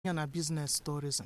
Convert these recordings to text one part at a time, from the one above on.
ya na biznes tourism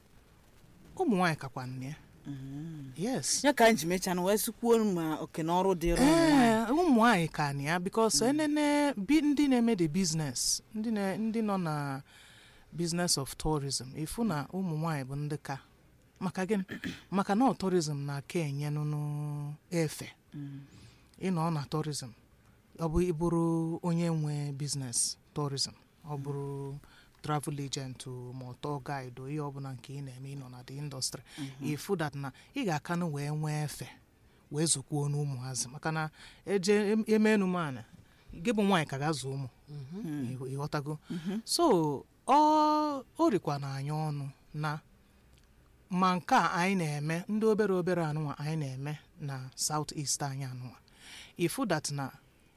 ụmụ nwaanyị kakwa nne ya yes ya ka anyị ji mechaa na wee sikwuo ma oke na ọrụ dịrị ụmụ nwaanyị. ee ụmụ nwaanyị ka na ya bikos enene bi ndị na-eme the business ndị na- ndị nọ na business of tourism ifu na ụmụ nwaanyị bụ ndị ka maka gịnị maka na ọ tourism na-aka enye nụnụ efe ịnọ na tourism ọ bụ ịbụrụ onye nwe business tourism ọ bụrụ travel agent o, ma ọ tour guide o, ihe ọbụla nke ị na-eme ịnọ na the industry ifu that na ị ga-akanụ wee nwee efe wee zụkwuo n'ụmụazị maka na eje em- eme enumana gị bụ nwaanyị ka ga-azụ ụmụ Ị- ịghọtago so ọ o rikwa na anyị ọnụ na ma nke a anyị na-eme ndị obere obere anụnwa anyị na-eme na south east anyị anụnwa ifu that na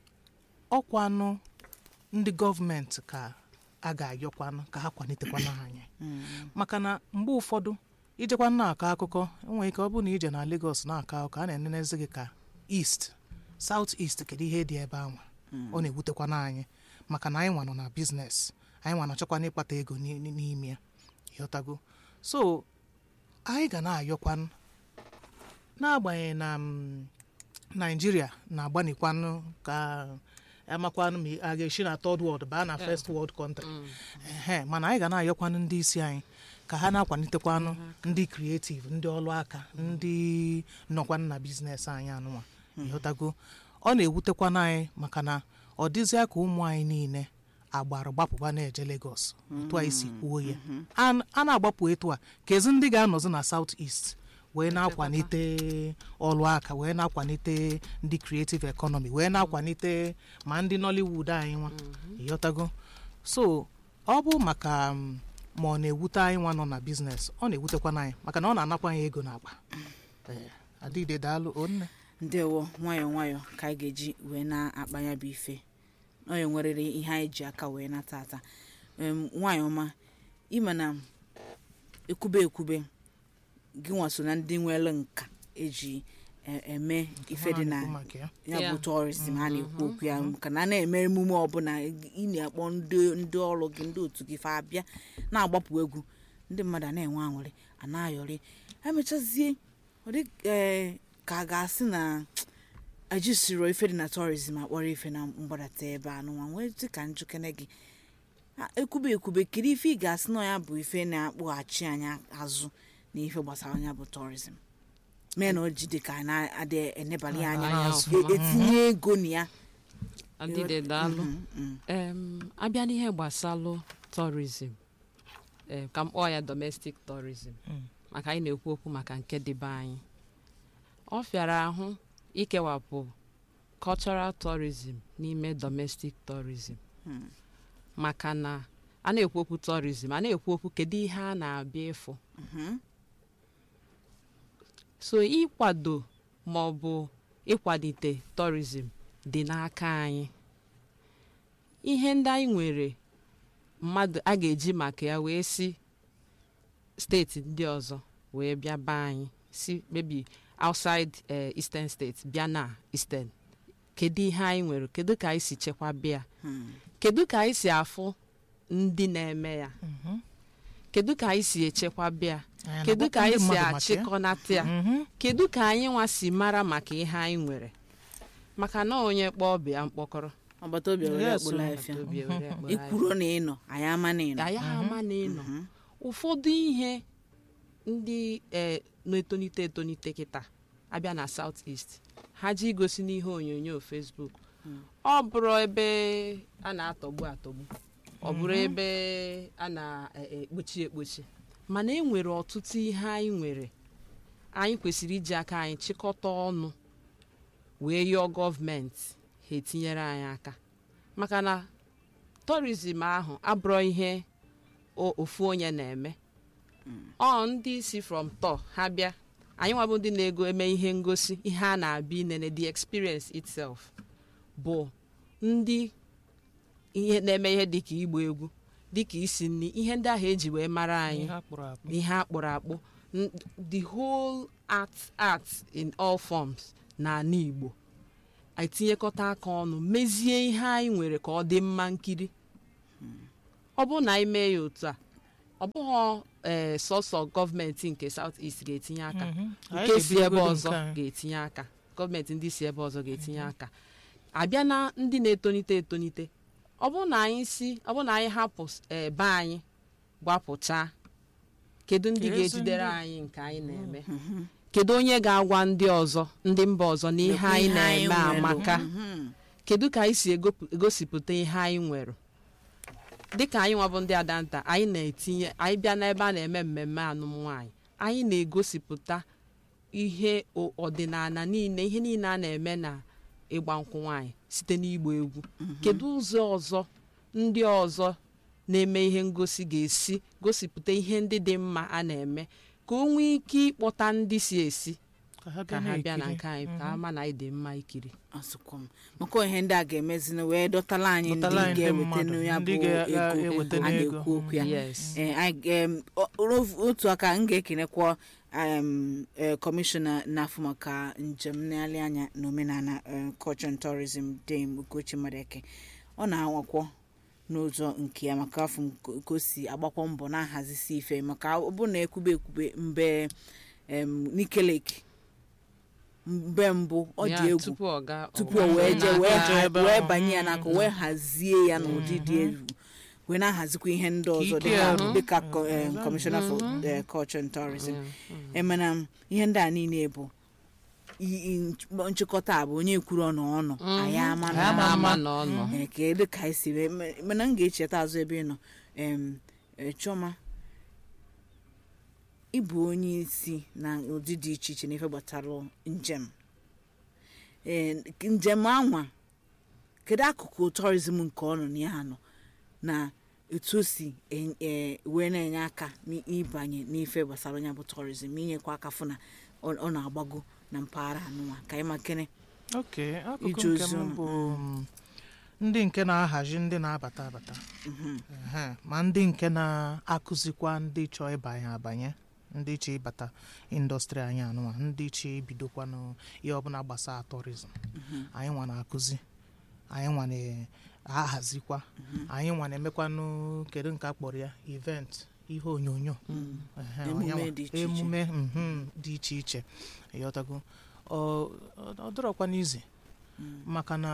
ọkwanụ ndị gọọmenti ka a ga-ayọkwanụ ka ha kwanitekwana anyị maka na mgbe ụfọdụ ijekwa na-akọ akụkọ enwere ike ọ bụrụ na ije na Lagos na-akọ akụkọ a na-enenezi gị ka east south east kedu ihe dị ebe ahụ ọ na-ewutekwana anyị maka na anyị nwa nọ na biznes anyị nwa na-achọkwana ịkpata ego n'i- n'i- n'ime ya ịghọtago so anyị ga na-ayọkwanụ n'agbanyeghị na mm, naijiria na-agbanikwanụ ka amakwanụ ma a ga-esi na third world baa na first world country ehe mana anyị ga na-ayọkwanụ ndị isi anyị ka ha na-akwalitekwanụ ndị creative ndị ọrụ aka ndị nọkwanụ na biznes anyị anụnwa ịghọtago ọ na-ewutekwanụ anyị maka na ọ dịzịa ka ụmụ anyị niile agbara gbapụba na-eje Lagos otu anyị si kwuo ya An- a na-agbapụ etu a ka ezi ndị ga-anọzi na South East wee na-akwalite ọrụ aka wee na-akwalite ndị creative economy wee na-akwalite ma ndị Nollywood anyị nwa ịghọtago so ọ bụ maka mm, ma ọ na-ewute anyị nwa nọ na biznes ọ na-ewutekwana anyị maka na ọ na-anakwa anyị ego n'akpa Ee, adịde daalụ onne ndewo nwayọọ nwayọọ ka anyị ga-eji wee na-akpa ya bụ ife onye nwerere ihe anyị ji aka wee nata ata Em, nwaanyị ọma ịma na ekwube ekwube gị nwa so na ndị nwere nka eji e- eme ife dị na Ha na-ekwu maka ya. ya bụ Yeah. tourism a na-ekwu okwu ya ka na a na-eme emume ọbụla ị na-akpọ ndị ndị ọrụ gị ndị otu gị fa abịa na-agbapụ egwu ndị mmadụ a na-enwe aṅụrị a na-ayọrị emechazie ọ dị ee, ka a ga-asị na ejisiro ife dị na tourism akpọrọ ife na mgbadata ebe anụnwa nwee dị ka njukene gị Ha, ekwube ekwube kiri ife ị ga-asị na ya bụ ife na-akpọghachi anyị azụ na ife gbasara ya bụ tourism mee na o ji dị ka a na-adị enebali anya Anya e- ọfụma. etinye ego na ya adịde daalụ Mhm, mhm. em abịa n'ihe gbasalụ tourism em, ka m kpọọ ya domestic tourism Mm. maka anyị na-ekwu okwu maka nke dịbe anyị ọ fịara ahụ ikewapụ cultural tourism n'ime domestic tourism Hmm. maka na a na-ekwu okwu tourism a na-ekwu okwu kedu ihe a na-abịa ịfụ Mhm. so ịkwado ma ọ bụ ịkwalite tourism dị n'aka anyị ihe ndị anyị nwere mmadụ a ga-eji maka ya wee si steeti ndị ọzọ wee bịa be anyị si maybe outside eh, eastern states bịa na eastern kedu ihe anyị nwere kedu ka anyị si chekwaba ya Hmm. kedu ka anyị si afụ ndị na-eme ya Mhm. kedu ka anyị si echekwaba ya Anyị kedu ka na-agwa ndị anyị si mmadụ maka ya. achịkọnata ya Mhm. kedu ka anyị nwa si mara maka ihe anyị nwere maka na onye kpọọ bịa mkpọkọrọ agbata obi were Yes, akpụla o. afịa Obi ewere akpọrọ anyị. ikwuro na ịnọ anyị ama na ịnọ Ka ya ama na ịnọ Mhm. ụfọdụ ihe ndị eh, na-etonite etonite kịta abịa na South East ha ji igosi n'ihe onyonyo Facebook ọ bụrụ ebe a na-atọgbu atọgbu ọ bụrụ ebe a na-ekpochi ekpochi mana e nwere ọtụtụ ihe anyị nwere anyị kwesịrị iji aka anyị chịkọta ọnụ wee yọọ gọọmenti ha etinyere anyị aka maka na tourism ahụ abụrụ ihe o- ofu onye na-eme ọ ndị si from top ha bịa anyị nwabụ ndị na-ego eme ihe ngosi ihe a na-abịa inene the experience itself bụ ndị ihe na-eme ihe dịka igba egwu dịka isi nri ihe ndị ahụ eji wee mara anyị Ihe akpụrụ akpụ. ihe akpụrụ akpụ n- the whole art art in all forms na ala Igbo anyị tinyekọta aka ọnụ mezie ihe anyị nwere ka ọ dị mma nkiri ọ bụrụ na anyị mee ya otu a ọ bụghị ee sọsọ gọọmenti nke South East ga-etinye aka Mhm. Anyị nke si ebe ga-ebidogodu ọzọ nke anyị. ga-etinye aka gọọmenti ndị si ebe ọzọ ga-etinye aka abịa na ndị na-etonite etonite ọ bụrụ na anyị si ọ bụrụ na anyị hapụ ebe anyị gbapụchaa kedu ndị Ezi ga-ejidere ndị- anyị nke anyị na-eme kedu onye ga-agwa ndị ọzọ ndị mba ọzọ na ihe anyị na-eme amaka kedu ka anyị si egopụ- egosipụta ihe anyị nwere dịka anyị nwabụ ndị adanta anyị na-etinye anyị bịa n'ebe a na-eme mmemme alụm nwaanyị anyị na-egosipụta ihe o- ọdịnala niile ihe niile a na-eme na ịgba nkwụ nwaanyị site n'igba egwu kedu ụzọ ọzọ ndị ọzọ na-eme ihe ngosi ga-esi gosipụta ihe ndị dị mma a na-eme ka o nwee ike ịkpọta ndị si esi ka ha ka ha bịa na na-ekiri. nke anyị ka ha ma na anyị dị mma ikiri asụkwa m maka ihe ndị a ga-emezina wee dọtala anyị ndị Dọtala anyị ndị ga-eweta mmadụ, ya ndị bụ ga-eweta ego a n'ego. na-ekwu okwu ya yes Eh, anyị- em, o- o- otu aka m ga-ekenekwa em, eh, kọmishọna na-afụ maka njem nlegharị anya na omenala eh, culture and tourism dame ugochi madeke ọ na-anwakwọ n'ụzọ nke ya maka afọ m ka ka o si agbakwa mbọ na-ahazisi ife maka ọ bụ na ekwube ekwube mbe em, Nike Lake mgbe mbụ ọ dị Ya, egwu tupu ọ gaa tupu ọ o wee jee wee na-aga ha- ebe wee ahụ. banye ya n'aka wee hazie ya n'ụdị dị egwu wee na-ahazikwa ihe ndị ọzọ ike dịka arụ. dịka co- eh, commissioner for eh, culture and tourism emena m, ihe ndị a niile bụ i- i- nchịkọta a bụ onye kwuru ọnụ ọnụ anyị ama na Anyị ama ama ama na ọ nọ Eh, ka edu ka anyị si wee me- mana m ga-echeta azụ ebe ị nọ em, eh, Chioma ịbụ onye isi na ụdị dị iche iche n'ife gbasara njem Eh, njem anwa kedu akụkụ tourism nke ọ nọ na ya nọ na etu o si en- eh, wee na-enye aka n'ịbanye n'ife gbasara onye bụ tourism inyekwa aka fụ na ọ ọ na-agbago na mpaghara anụnwa ka anyị makene ok akụkụ Ije nke ozi m ụnụ. bụ mm, ndị nke na-ahazi ndị na-abata abata Ehe, ma ndị nke na-akụzikwa ndị chọọ ịbanye abanye ndị chọọ ịbata indọstrị anyị anụnwa ndị chọọ ibidokwanụ ihe ọbụla gbasara tourism anyị nwa na-akụzi anyị nwa na-ahazikwa anyị nwa na-emekwanụ kedu nke a kpọrọ ya event ihe onyonyo Ehe, Emume onyanwa. dị iche iche. emume mhm, dị iche iche ịghọtago ọ ọ- ọ dịrọkwa n'ize maka na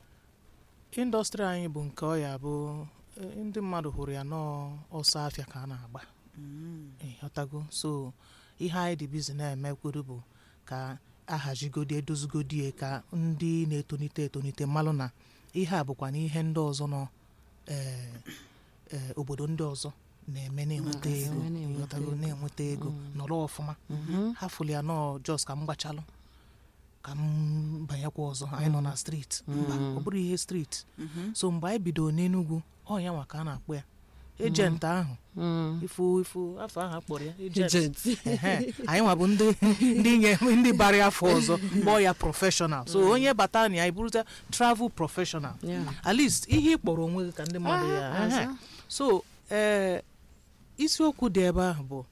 indọstrị anyị bụ nke ọ ya bụ eh, ndị mmadụ hụrụ ya n'ọsọ afịa ka a na-agba ịghọtago so ihe anyị dị bizi na-emekwuru bụ ka ahazigodi edozigodi ya ka ndị na-etonite etonite mmalụ na ihe a bụkwa na ihe ndị ọzọ nọ eh, eh, obodo ndị ọzọ na-eme na-enweta Mm. ego Na-enweta ịghọtago ego. na-enweta ego nọrọ ọfụma Mhm. ha fụrụ ya nọọ jos ka m gbachalụ ka m banyekwa ọzọ anyị nọ na streeti mba ọ bụrụ ihe streeti so mgbe anyị bidoro n'enugwu ọ ya nwa ka a na-akpọ ya ejenti ahụ Mm. ifu ifu afọ ahụ akpọrọ ya ejent Agent. Ehe, anyị nwa bụ ndị ndị nye ndị bara ya afọ ọzọ kpọọ ya prọfeshọnal so onye bata na ya iburuta travel prọfeshọnal Yeah. at least ihe ị kpọrọ onwe gị ka ndị mmadụ ya Ah, ehe. ọzọ. so ee isiokwu dị ebe ahụ bụ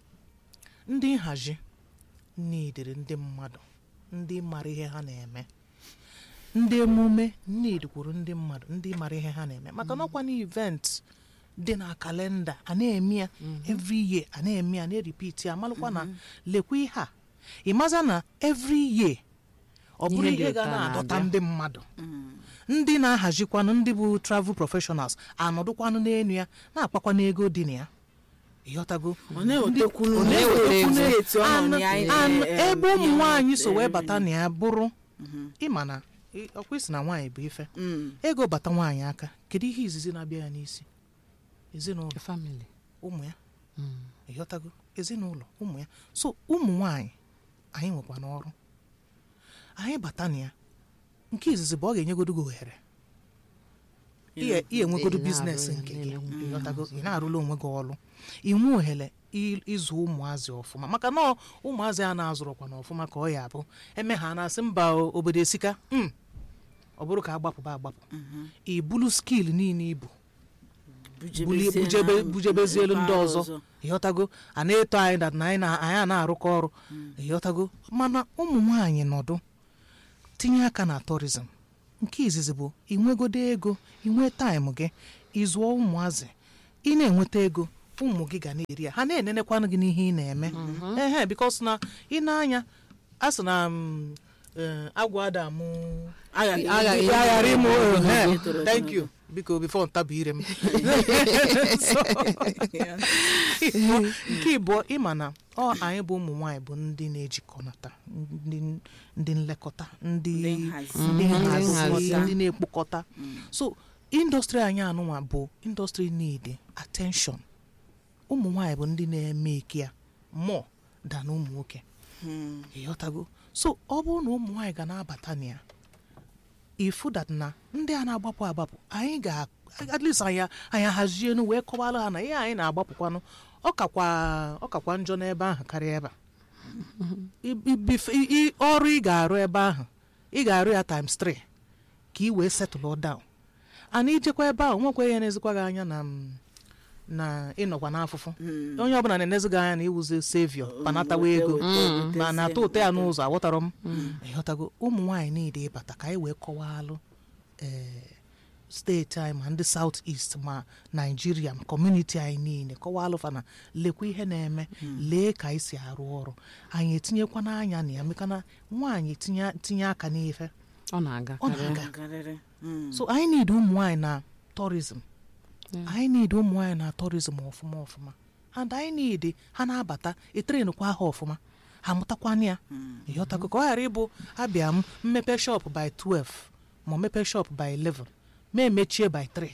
ndị nhazi nidiri ndị mmadụ ndị mara ihe ha na-eme ndị emume nidikwuru ndị mmadụ ndị mara ihe ha na-eme maka n'ọkwa na event dị na kalenda a na-eme ya every year a na-eme ya na-eripiti ya malụkwa na lekwa ihe a ịmaza na every year ọ bụrụ Ihe dị ihe otu ga a na-adọta na-abịa. ndị mmadụ ndị na-ahazikwanụ ndị bụ travel professionals anọdụkwanụ n'elu ya na-akpakwa n'ego dị na ya ịghọtago ọ na-ewetekwunu Ọ na-ewetekwu na-etu ọnụ anụ- ya anyị anụ- na- ebe em, ụmụ ihe nwaanyị so wee na- bata na ya bụrụ ịma na ị- ọkwa isi na nwaanyị bụ ife Mm. ego bata nwaanyị aka kedu ihe izizi na-abịa ya n'isi ezinụlọ The family. ụmụ ya Mm. ịghọtago ezinụlọ ụmụ ya so ụmụ nwaanyị anyị nwekwa n'ọrụ anyị bata na ya nke izizi bụ ọ ga-enyegodo gị ohere ihe ihe enwegodo Ị na-arụ biznes ya, nke gị na-enwe. ịghọtago ị na-arụla onwe gị ọrụ inwe ohere ị- ịzụ ụmụazị ọfụma maka na ọ- ụmụazị a na-azụrụkwa na ọfụma ka ọ ya bụ eme ha na-asị mba o, obodo esika "Mm, ọ bụrụ ka agbapụba agbapụ ibulu skil niile ibu bulie Bujebezie bujebe na bujebezielu ndị mpaghara ọzọ ịghọtago a na-eto anyị dat na anyị na anyị a na-arụkọ ọrụ ịghọtago mana ụmụ nwaanyị nọdụ tinye aka na tourism nke izizi bụ inwegodo ego inwe taịm gị ịzụọ ụmụazị ị na-enweta ego ụmụ gị ga na-eri ya ha na-enenekwanụ gị n'ihe ị na-eme ehe bikos na ị na-anya a sị na mm, eh, agwọ adamụ Aghaghị- Aghaghị- ya ghara ịmụ ehe, Toro ogologo. thank you biko bifo ntabi ire m So, nke ịbụọ ịma na ọ anyị bụ ụmụ nwaanyị bụ ndị na-ejikọnata ndị ndị nlekọta ndị Ndị nhazi. ndị Mhm. nhazi Nhazi. ndị na-ekpokọta so indọstrị anyị anụnwa bụ indọstrị need attention ụmụ nwaanyị bụ ndị na-eme ike ya more than ụmụ nwoke Hmm. ịghọtago so ọ bụrụ na ụmụ nwaanyị ga na-abata na ya ifu that na ndị a na-agbapụ agbapụ anyị ga at least anyị anyị hazienu wee kọwara ha na ihe anyị na-agbapụkwanụ ọ kakwa ọ kakwa njọ n'ebe ahụ karịa ebe a I- i- bif- i- i- ọrụ ị ga-arụ ebe ahụ ị ga-arụ ya times 3 ka ị wee setụlụ down ana ijekwa ebe ahụ nwekwa ihe na-ezikwa gị anya na m- na ịnọkwa n'afụfụ Hmm. onye ọbụla na-enezi gị anya na iwuzi sevio panatawa ego Weta- ma na weta- atọ ụtọ ya n'ụzọ aghọtara m ịghọtago ụmụ nwaanyị niile ịbata ka anyị wee kọwalụ ee steeti anyị ma ndị saut est ma naijiria ma kọmuniti anyị niile kọwalụ fa na lekwa ihe na-eme lee ka anyị si arụ ọrụ anyị etinyekwa n'anya na ya meka na nwaanyị tinye tinye aka n'ife ọ na-aga ọ karịa. na-aga Garịrị. Hmm. so anyị need ụmụ nwaanyị na tourism Yeah. anyị need ụmụ nwaanyị na tourism ọfụma ọfụma and anyị need ha na-abata etrenukwa ha ọfụma ha mụtakwana ya ịghọtago ka ọ ghara ịbụ abịa m mmepe shop by 12 ma mepe shop by 11 ma emechie by 3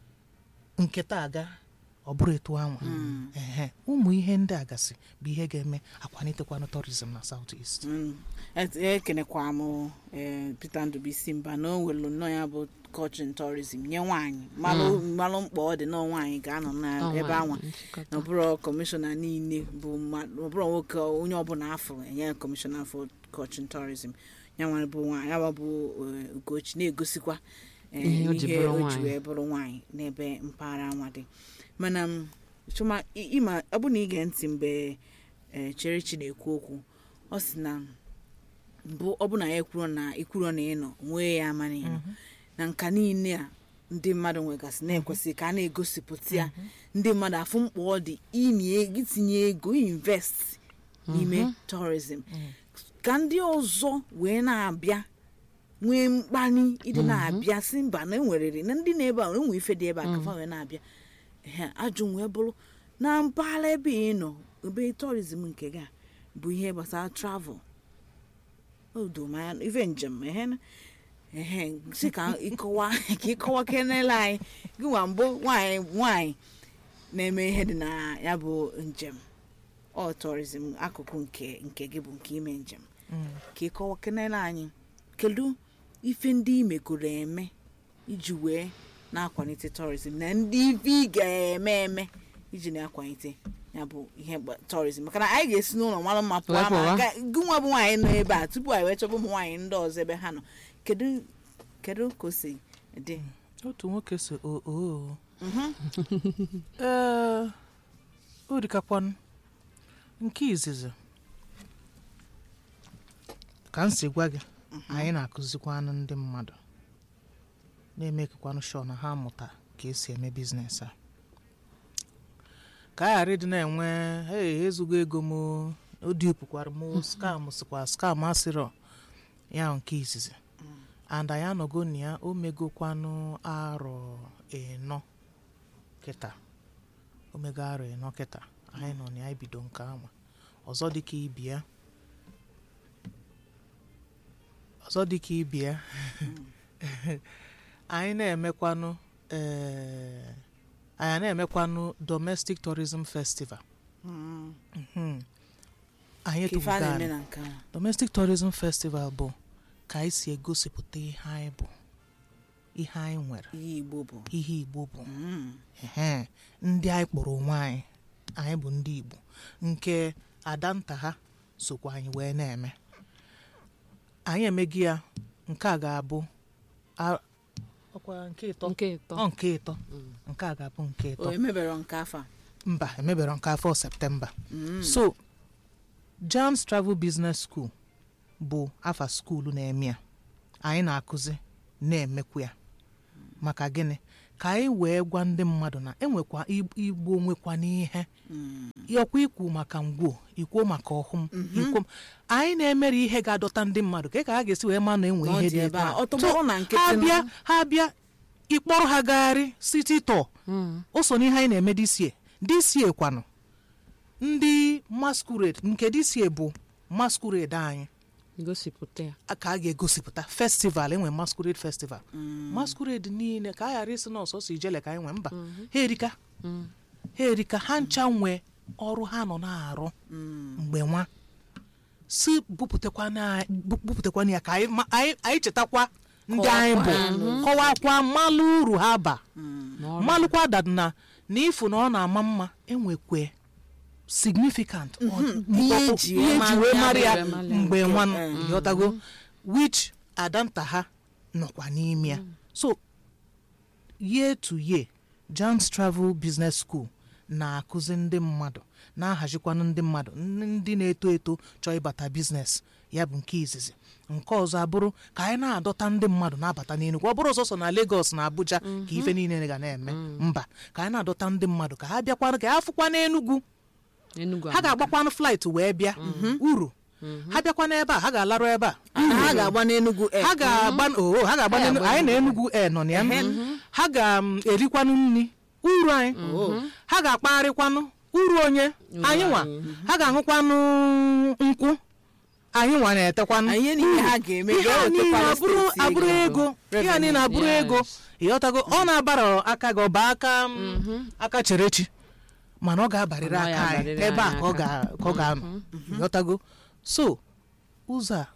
nketa aga ọ bụrụ etu anwa ehe ụmụ ihe ndị a gasị bụ ihe ga-eme akwalitekwanụ tourism na south east Mm. Et- ekenekwa m eh, Peter Ndubisi mba na o nwere nnọọ ya bụ culture and tourism nye nwaanyị malụ malụ mkpa ọ dị na nwaanyị ga-anọ Ọ n'ebe nwaanyị, anwa nchịkọta. na ọbụrụ kọmishọna niile bụ mmadụ ọbụrụ nwoke onye ọbụla afọ enye kọmishọna for culture and tourism ya nwere bụ nwaanyị ya bụ eh, Ugochi na-egosikwa eh, Ihe o ji ihe bụrụ o ji nwaanyị. wee bụrụ nwaanyị n'ebe mpaghara anwa dị mana m, chuma ị- ịma ọ bụ na ige ntị mgbe eh, Cherechi na-ekwu okwu ọ sị na mbụ ọ bụ na ya ekwuro na ikwuro na ịnọ nwee ya ama na ịnọ na nka niile a ndị mmadụ nwegasị na-ekwesịghị ka a na-egosipụta ya ndị mmadụ afụ mkpa ọ dị inye itinye ego invest n'ime tourism ka ndị ọzọ wee na-abịa nwee mkpali ịdị na-abịa si mba na enwerere na ndị na-ebe a enwe ife dị ebe a kafa wee na-abịa ehe ajụ wee bụrụ na mpaghara ebe ị nọ ebe tourism nke gị a bụ ihe gbasara travel odo ma ife njem ehe ehe si ka ịkọwa ka ịkọwa kenele anyị gị nwa mbụ nwanyị nwanyị na-eme ihe dị na ya bụ njem ọ tourism akụkụ nke nke gị bụ nke ime njem ka ịkọwa kenele anyị kedu ife ndị ị megoro eme iji wee na-akwalite tourism na ndị ife ị ga-eme eme iji na-akwalite ya bụ ihe gba- tourism maka na anyị ga-esi n'ụlọ mara mma pụọ Wee ama pụwa. ga- gị nwa bụ nwaanyị nọ ebe a tupu anyị wee chọba ụmụ nwaanyị ndị ọzọ ebe ha nọ kedu kedu ka o si dị otu nwoke si oo Mhm. ee o dịkakwanụ nke izizi ka m si gwa gị anyị na-akụzikwanụ ndị mmadụ na-emekekwanụ shọ na ha mụta ka esi eme biznes a ka a ghara ịdị na-enwe hey ezugo ego m o, o dupụkwara m o, skam sikwa skam asịrọ ya nke izizi and anyị anọgo na ya o megokwanụ arọ ịnọ kịta omega arọ ịnọ kịta anyị nọ na ya ibido nke ahụ ọzọ dịka ibia ọzọ dịka ibia anyị na-emekwanụ ee anyị na-emekwanụ domestic tourism festival Mm. Mhm. anyị ka ife a etubugo na-eme anyị. na nke a domestic tourism festival bụ ka anyị si egosipụta ihe anyị bụ ihe anyị nwere ihe igbo bụ ihe igbo bụ Mm. ehe ndị anyị kpọrọ onwe anyị anyị bụ ndị igbo nke adanta ha sokwa anyị wee na-eme anyị emegi ya nke a ga-abụ a- ọkwa nke ịtọ nke ịtọ ọ nke ịtọ nke a ga-abụ nke o ịtọ emebere nke afọ a mba emebere nke afọ septemba Mm. so jams travel business school bụ afa skuulu na-eme ya anyị na-akụzi na-emekwu ya maka gịnị ka anyị wee gwa ndị mmadụ na enwekwa ig- igbo nwekwa n'ihe ọkwa ikwu maka ngwuo ikwuo maka ọhụm ikwu anyị na-emere ihe ga-adọta ndị mmadụ ka ka ha ga-esi wee ma na enwe Na ọ ihe dị dị ebe ebe a. a Ọ tọgbọrọ na nkịtị ha nụ. bịa ha bịa ịkpọrọ ha gagharị site tọ o so n'ihe anyị na-eme disie disie kwanụ ndị masquerade nke disie bụ masquerade anyị gosipụta ya ka a ga-egosipụta festival enwe masquerade festival masquerade niile ka a ghara isi na ọsọsọ ijele ka anyị nwee mba ha erika ha erika ha ncha nwee ọrụ ha nọ na-arụ mgbe nwa si bupụtakwana bu- bupụtakwana ya ka anyị ma- anyị anyị chetakwa ndị anyị bụ kọwakwa mmalụ uru ha ba mmalụkwa dad na na ifu na ọ na-ama mma enwekwe significant ọ- Ihe ọ- eji ihe wee eji wee mara mara ya ya bụ mgbe nwa Eh. ghọtago which adanta ha nọkwa n'ime ya so year to year Jan's Travel Business School na-akụzi ndị mmadụ na-ahazikwanụ ndị mmadụ ndị na-eto eto chọọ ịbata biznes ya bụ nke izizi nke ọzọ abụrụ ka anyị na-adọta ndị mmadụ na-abata n'Enugu ọ bụrụ sọsọ na Lagos na Abuja ka ife niile ga na-eme mba ka anyị na-adọta ndị mmadụ ka ha bịakwanụ ka ha fụkwa n'Enugu Enugu ha ga-agbakwanụ flight wee bịa uru ha bịakwa n'ebe a ha ga-alarụ ebe a ha ga-agba n'Enugu Air. ha ga-agba oo ha ga-agba n'Enugu anyị na Enugu e nọ na ya ha ga-erikwanụ nri uru anyị ha ga-akpagharịkwanụ uru onye anyị nwa ha ga-aṅụkwanụ nkwụ anyị nwa na-etekwanụ Anyị niile ha ga-eme ihe a niile ga-ewetekwara abụrụ steeti abụrụ ego. ego ihe a niile abụrụ Yes. ego ịghọtago ọ na-abara aka gị ọba aka m, aka cherechi mana ọ ga-abarịrị Ọ aka anyị ga-abarịrị ebe a anyị ka ọ aka. ga- ka ọ ga-anọ ịghọtago so ụzọ a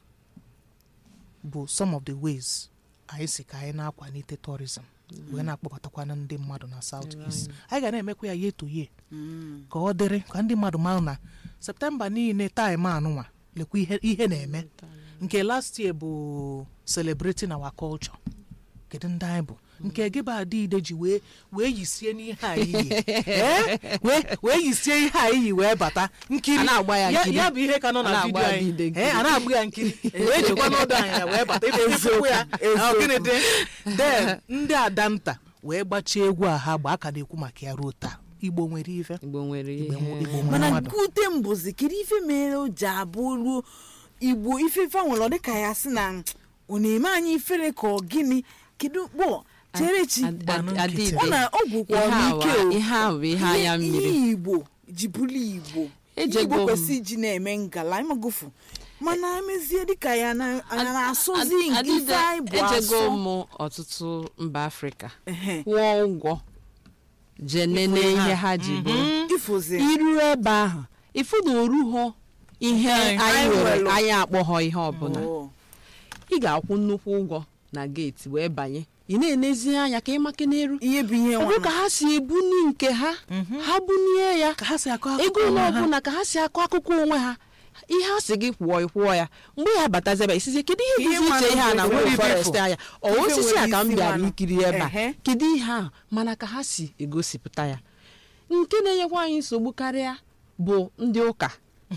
bụ some of the ways anyị si ka anyị na-akwalite tourism wee na-akpọbatakwana ndị mmadụ na south east anyị ga na-emekwa ya year to year ka ọ dịrị ka ndị mmadụ mara na septemba niile taịm anụnwa lekwa ihe ihe na-eme nke last year bụ celebrating our culture kedu ndị anyị bụ nke gị bụ adịide ji wee wee yisie n'ihe a iyi Eh? wee wee yisie ihe a iyi wee bata nkiri A na-agba ya nkiri. ya bụ ihe ka nọ A na na-agba vidio Adịide anyị nkiri. Eh, a na-agba ya nkiri wee jikwa n'ọdụ anyị ya wee bata ife ifekwu ya ọ gịnị dị then ndị adanta wee gbachie egwu a ha gba aka na-ekwu maka ya ruo taa igbo nwere ife igbo nwere igbo ihe igbo nwere mana mmadụ nke ute mbụzi kedu ife mere o ji abụ ruo igbo ifefe nwere ọ dịka ya sị na ọ na-eme anyị ifere ka ọ gịnị kedu kpọ cherechi Ad- gbanụ ad- nkịtị. adịde. ọ na ọgwụkwa Ihe a n'ike wa- o ihe a bụ ihe anya Ihe- mmiri ihe igbo ji bụrụ igbo ihe Ejego igbo m. kwesị iji na-eme ngala ịmagofu mana emezie dịka ya na anya na-asọzi Ad- nke adịde, ife anyị bụ ejego asọ m ọtụtụ mba afrịka Ehe. kwụọ ụgwọ jee nene Ifo ihe ha. ha ji bụrụ ifozi iru ebe ahụ ifu na oruho ihe Anyị- anyị anyị nwere nwelụ. anyị akpọghọ ihe ọbụla Oh. ị ga-akwụ nnukwu ụgwọ na geeti wee banye ị na-enezi anya ka ị maka n'eru ihe bụ ihe ọ bụrụ ka nwa ha si ebuni nke ha ha bunie ya ka ha si akọ ego akụkọ ole onwe ha. ọbụla ka ha si akọ akụkọ onwe ha ihe a sị gị kwụọ ịkwụọ ya mgbe ya batazi ebe isizi kedu ihe Ihe bụzi iche ihe a na mmadụ nwere nwere forest ife anya ọ Ife osisi a nwere ka m isi bịara mmanụ. ikiri ebe a Ehe. kedu ihe ahụ mana ka ha si egosipụta ya nke na-enyekwa anyị nsogbu karịa bụ ndị ụka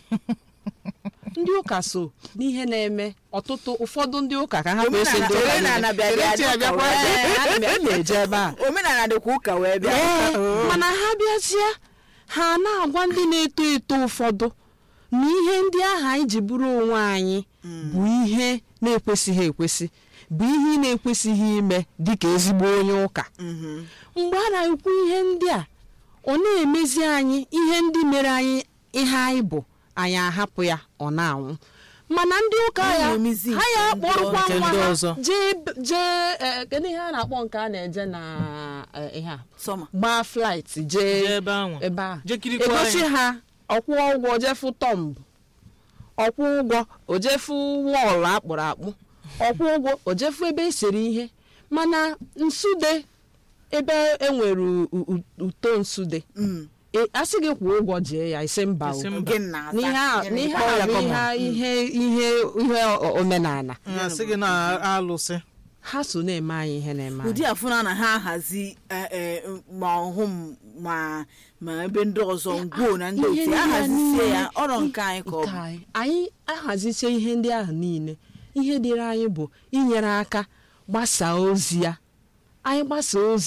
ndị ụka so n'ihe na-eme ọtụtụ ụfọdụ ndị ụka ka ha bụ esi ndị ụka omenala niile. bịa bịa Echi abịakwa. Ee, ana m- m na-eje ebe a omenala dịkwa ụka wee bịa Ee, mana ha bịazie ha na-agwa ndị na-eto eto ụfọdụ na ihe ndị ahụ anyị ji bụrụ onwe anyị bụ ihe na-ekwesịghị ekwesị bụ ihe ị na-ekwesịghị ime dịka ezigbo onye ụka Mhm. mgbe a na-ekwu ihe ndị a ọ na-emezi anyị ihe ndị mere anyị ihe anyị bụ anyị ahapụ ya ọ na-anwụ mana ndị ụka Ha ya na-emezi ha ya nke ndị akpọrọkwa nke nwa ndị ha ọzọ. jee jee eh, kedu ihe a na-akpọ nke a na-eje na eh, ihe a sọma gbaa flight Jee jee ebe ahụ ebe a Jee kirikwa egosi anyị. ha ọkwụ ụgwọ jefu tọmbụ ọkwụ ụgwọ ojefu wọọlụ akpụrụ akpụ ọkwụ ụgwọ ojefu ebe esere ihe mana nsude ebe enwere u- u- uto nsude Mm. e- a sị gị kwụọ ụgwọ jee ya isi mba o. Isi mba. Gị na-aza. n'ihe a Gị n'ihe Kpọọ a ya bụ common. ihe ihe ihe o- omenala ya sị gị na alụsị ha so na-eme anyị ihe na-eme anyị ụdị afụna na ha ahazi eh, eh, ma ọhụm ma ma ebe ndị ọzọ ngwuo na ndị Ihe otu ndị a ahazisie niile- ya ọrọ nke anyị ka ọ nke bụ anyị anyị ahazicha ihe ndị ahụ niile ihe dịrị anyị bụ inyere aka gbasaa ozi ya anyị gbasaa ozi ya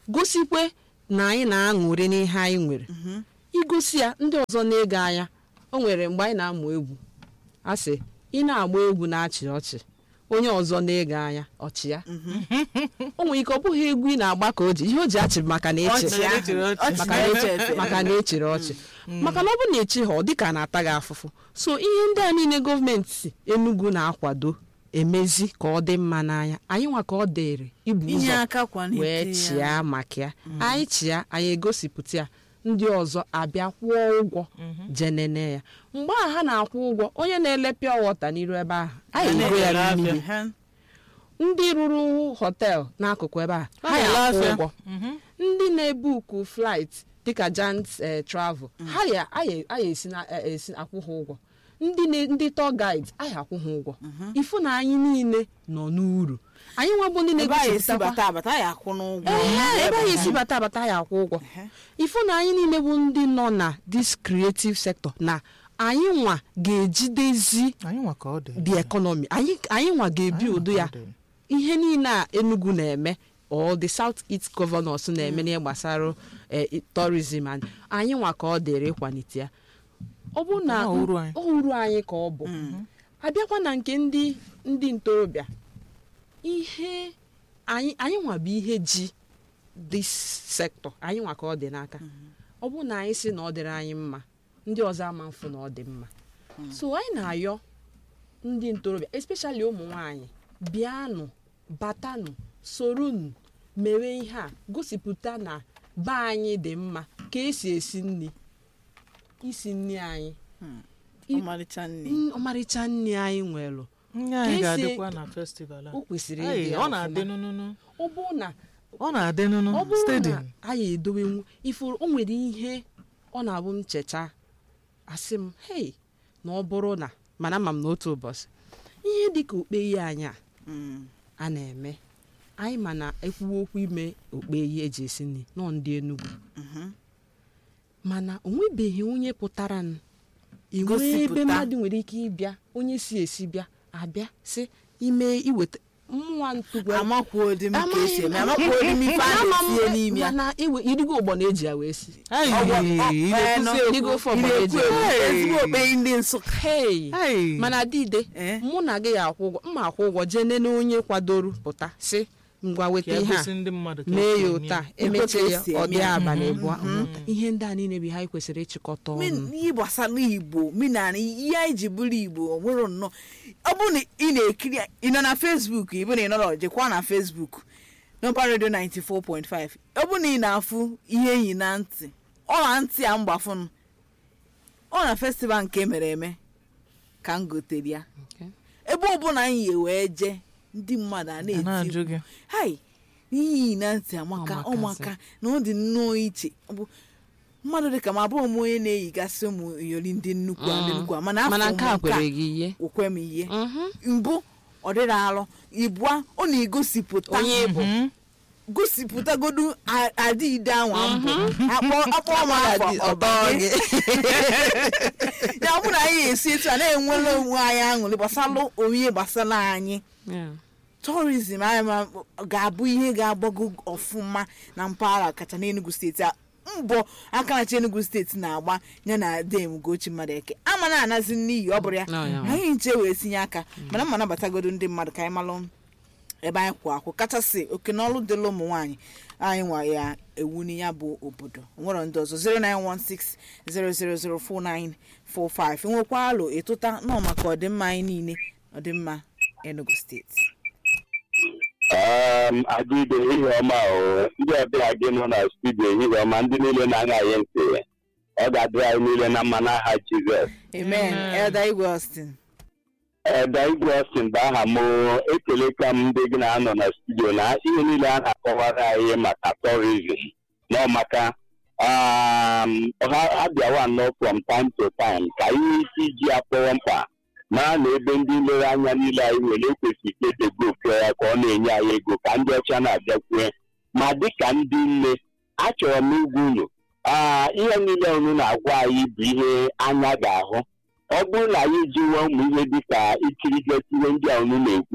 gosikwe na anyị na-aṅụrị n'ihe anyị nwere igosi ya ndị ọzọ na-ege anya o nwere mgbe anyị na-amụ egwu a sị ị na-agba egwu na-achị ọchị onye ọzọ na-ege anya ọchị ya o nwere ike ọ bụghị egwu ị na-agba ka o ji ihe o ji achị maka na eche Ọchị ahụ, ọchị maka na na-eche eche eche. maka na echere ọchị maka na ọ bụ na echi ha ọ dịka a na-ata gị afụfụ so ihe ndị a niile gọọmenti Enugu na-akwado emezi ka ọ dị mma n'anya anyị nwa ka ọ dịrị ibu inye ụzọ aka kwalite wee ya. chịa maka ya anyị chịa anyị egosipụta ya ndị ọzọ abịa kwụọ ụgwọ jenene ya mgbe ahụ ha na-akwụ ụgwọ onye na-ele pịa wọta n'iru ebe ahụ anyị ego ya na-ele mmiri Ha- ndị rụrụ họtel n'akụkụ ebe a ha na-ele ya akwụ afịa. ụgwọ ndị na-ebuku flight dịka jant eh, travel ha ya aya aya esi na eh, esi akwụ ha ụgwọ ndị na- ndị tour guide aya akwụ ha ụgwọ ifu na anyị niile nọ n'uru anyị nwebụ ndị ebe anyị esi na-egosipụtakwa bata abata ya akwụ n'ụgwọ Ehe, ebe anyị esi bata abata ya akwụ ụgwọ ifu na anyị niile bụ ndị nọ na this creative sector na anyị nwa ga-ejidezi anyị nwa ka ọ dị the economy anyị anyị nwa ga-ebi Anyị nwa udo ka ya ọ dị. ihe niile a Enugu na-eme or the South East governors na-eme n'ihe gbasara eh, tourism and anyị nwa ka ọ dịrị ịkwalite ya ọ bụ na Ọ uru anyị. ọ uru anyị ka ọ bụ abịakwa na nke ndị ndị ntorobịa ihe anyị anyị nwa bụ ihe ji this sector anyị nwa ka ọ dị n'aka ọ bụ na anyị si na ọ dịrị anyị mma ndị ọzọ ama mfụ na ọ dị mma so anyị na-ayọ ndị ntorobịa especially ụmụ nwanyị bịanụ batanụ soronụ mewe ihe a gosipụta na be anyị dị mma ka esi esi nri isi nri anyị i- ọmarịcha nne n- ọmarịcha nri anyị nwere Nye anyị Ka esi- ga-adịkwa na festival a o kwesịrị Hey, ịdị ọ na-adị ọfụma. nụnụnụ ọ bụ na ọ na-adị nụnụ ọ bụrụ na stadium anyị edowenwu ifuru o nwere ihe ọ na-abụ m cheta asị m hei na ọ bụrụ na mana ama m n'otu ụbọchị ihe dịka okpei anyị a Mm. a na-eme anyị ma na ekwuwe okwu ime okpei eji esi nri nọ ndị Enugu mana o nwebeghị onye pụtara n enwe ebe Gosipụta. mmadụ nwere ike ịbịa onye si esi bịa abịa sị ime iweta mmụọ ntụgwa amakwuo dị m ka esi eme Amaghị- amakwuo dị m ife a Ama m- na-etinye n'ime ya mana iwe irigo ụgbọ na-eji ya wee si Hey, Ọgwọ- ị ọ- eh, na-ekwusi nọ. ekwu. irigo ofe ị ọgbọ na-eji na-ekwu ya ekwu Hey. ezigbo okpei ndị nsụka Hey! Hey. mana dide Eh? mụ na gị ya akwụ ụgwọ mma akwụ ụgwọ jee nene onye kwadoro pụta si ngwa ka weta e ihe a gosi ndị mmadụ ka mee esi ya eme ụta ya. emeche ya esi ọ eme dị ya. abalị abụọ ọmụta. ihe ndị a niile bụ ihe anyị kwesịrị ịchịkọta ọnụ Min- ihe gbasara igbo minana ihe anyị ji bụrụ igbo ọ nwere nnọọ ọ bụ na ị na-ekiri ya- ị nọ na facebook ị bụ na ị nọrọ jekwa na facebook nọmba redio 94.5 ọ bụ na ị na-afụ ihe enyi na ntị ọ na ntị a mgbafụnụ ọ na festival nke mere eme ka m gotere ya Okay. ebe ọbụla anyị yi wee jee ndị mmadụ a A na-eti na-ajụ mkpu. gị hai n'ihi na ntị amaka Ọmakasị. ọmaka na ọ dị nnọọ iche ọ bụ mmadụ dịka ma abụghị m onye na-eyigasị ụmụ iyori ndị nnukwu a ndị Mm. nnukwu a mana afọ mana nke a m kwere gị ihe okwe m ihe Mhm. mbụ ọ dịrị alụ ibua ọ na-egosipụta onye ịbụ Mhm. gosipụtagodu a- adị ide anwa mbụ akpọ akpọ m afọ ọtọ gị ya ọ bụ na anyị esi etu a na-enwere onwe anyị aṅụrị gbasara onye gbasara anyị Yeah. tourism anyị ma ga-abụ ihe ga-agbago ọfụma na mpaghara kacha n'Enugu steeti a mbọ aka na-achị Enugu steeti na-agba ya na dem Ugochi Madụeke ama na anazi n'iyi ọ bụrụ ya No, ya. anyị nche wee tinye aka mana mma nabatagodo ndị mmadụ ka anyị malụ ebe anyị kwụ akwụ kachasị oke n'ọlụ dịla ụmụ nwaanyị anyị nwa ya ewu ya bụ obodo nwere ndị ọzọ 09160004945 nwekwa alụ ịtụta nọ maka ọdịmma anyị niile ọdịmma Enugu steeti Um, adịbe ihe ọma o ndị ọbịa gị nọ na studio ehihie ọma ndị niile na-aṅa anyị ntị ọ ga-adịrị anyị niile na mma n'aha Jizọs amen Amen. elder igwe austin ebe igwe Austin bụ aha m o. ekele ka m ndị gị na-anọ na studio na ihe niile a na-akọwara anyị maka tourism na maka um, ha ha bịawa nnọọ from time to time ka anyị ike iji ya kpọrọ mkpa mara na ebe ndị nlere anya niile anyị nwere ekwesịrị ka edegbuo ya ka ọ na-enye anyị ego ka ndị ọcha na-abịakwue ma dịka ndị nne achọrọ m igwa unu aa ihe niile unu na-agwa anyị bụ ihe anya ga-ahụ ọ bụrụ na anyị jiwe ụmụ ihe dịka ikirigosi ihe ndị a unu na-ekwu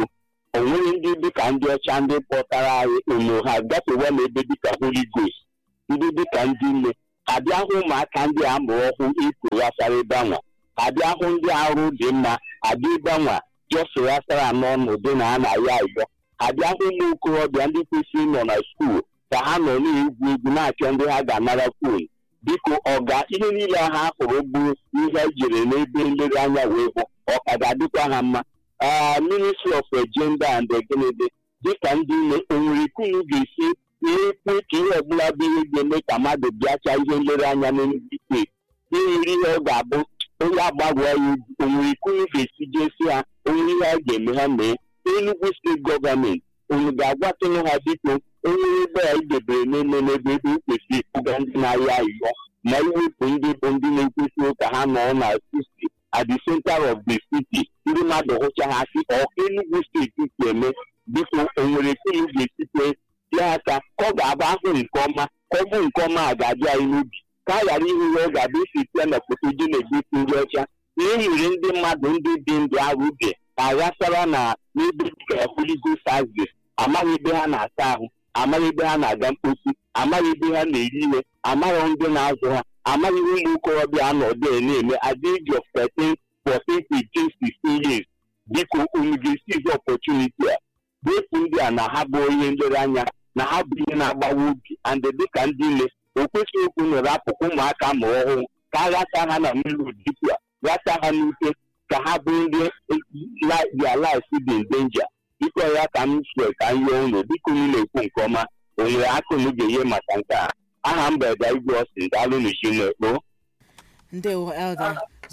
o nweghị ndị dịka ndị ọcha ndị kpọtara anyị unu ha gafewa n'ebe dịka holy ghost ndị dịka ndị nne ha bịa hụ ụmụaka ndị a mụrụ ọhụụ ikwe ghasara ebe anwa ha bịa hụ ndị arụ dị mma abịa ebe anwa jọsụ ghasara n'ọnọdụ na a na-ayọ ayọ ha bịa hụ ụmụ okorobịa ndị kwesịrị ịnọ na skuul ka ha nọ na-egwu egwu na-achọ ndị ha ga-anara fon biko ọga ihe niile ha hụrụ bụ ihe ejere n'ebe nlereanya wee hụ ọ ka ga-adịkwa ha mma aa ministry of gender and egenede dịka ndị nne onwere ikunu ga-esi na-ekwu ka ihe ọbụla bụ ihe ga-eme ka mmadụ bịacha ihe nlereanya n'enugwu steeti ihe ihe ọ ga-abụ onye agbagwa ya egwu onwere ikunu ga-esi jesi ha onwere ihe a ga-eme ha mee Enugu steeti gọọmenti unu ga-agwatụnụ ha biko onye ebe a idebere n'eme n'ebe ebe o kwesịrị ịkpụga ndị na-arịọ ayịyọ ma iwepụ ndị bụ ndị na-ekwesịghị ka ha nọ na sisti at the center of the city ndị mmadụ hụcha ha si ọ Enugu steeti si eme biko onwere kunu ga-esite ya aka ka ọ ga-abụ ahụ nke ọma ka ọ bụ nke ọma a ga-abịa anyị n'ubi ka a ghara ihu ya ọ ga-abụ isi site na foto dị na-egosi ndị ọcha na e nwere ndị mmadụ ndị dị ndụ ahụ uge aghasara na n'ebe dịka holigo service amaghị ebe ha na-asa ahụ amaghị ebe ha na-aga mkposi amaghị ebe ha na-eri ihe amaghị ndị na-azụ ha amaghị ụmụ okorobịa anọdụ na-eme at the age of 13 14 15 16 years biko unu ga-esizi opportunity a wepụ ndị a na ha bụ ihe nlereanya na ha bụ ihe na-agbawa obi and dịka ndị nne o kwesịghị okwu nọrọ apụkụ ụmụaka ma ọhụụ ka a ghasa ha na mmiri odipu a ghasa ha n'ute ka ha bụ ndị their lives dị in danger biko ya ka m sie ka m yọọ unu biko unu na-ekwu nke ọma o nwere aka unu ga-enye maka nke a aha mberede igwe ọsị daalụ n'isi n'ekpo ndewo elda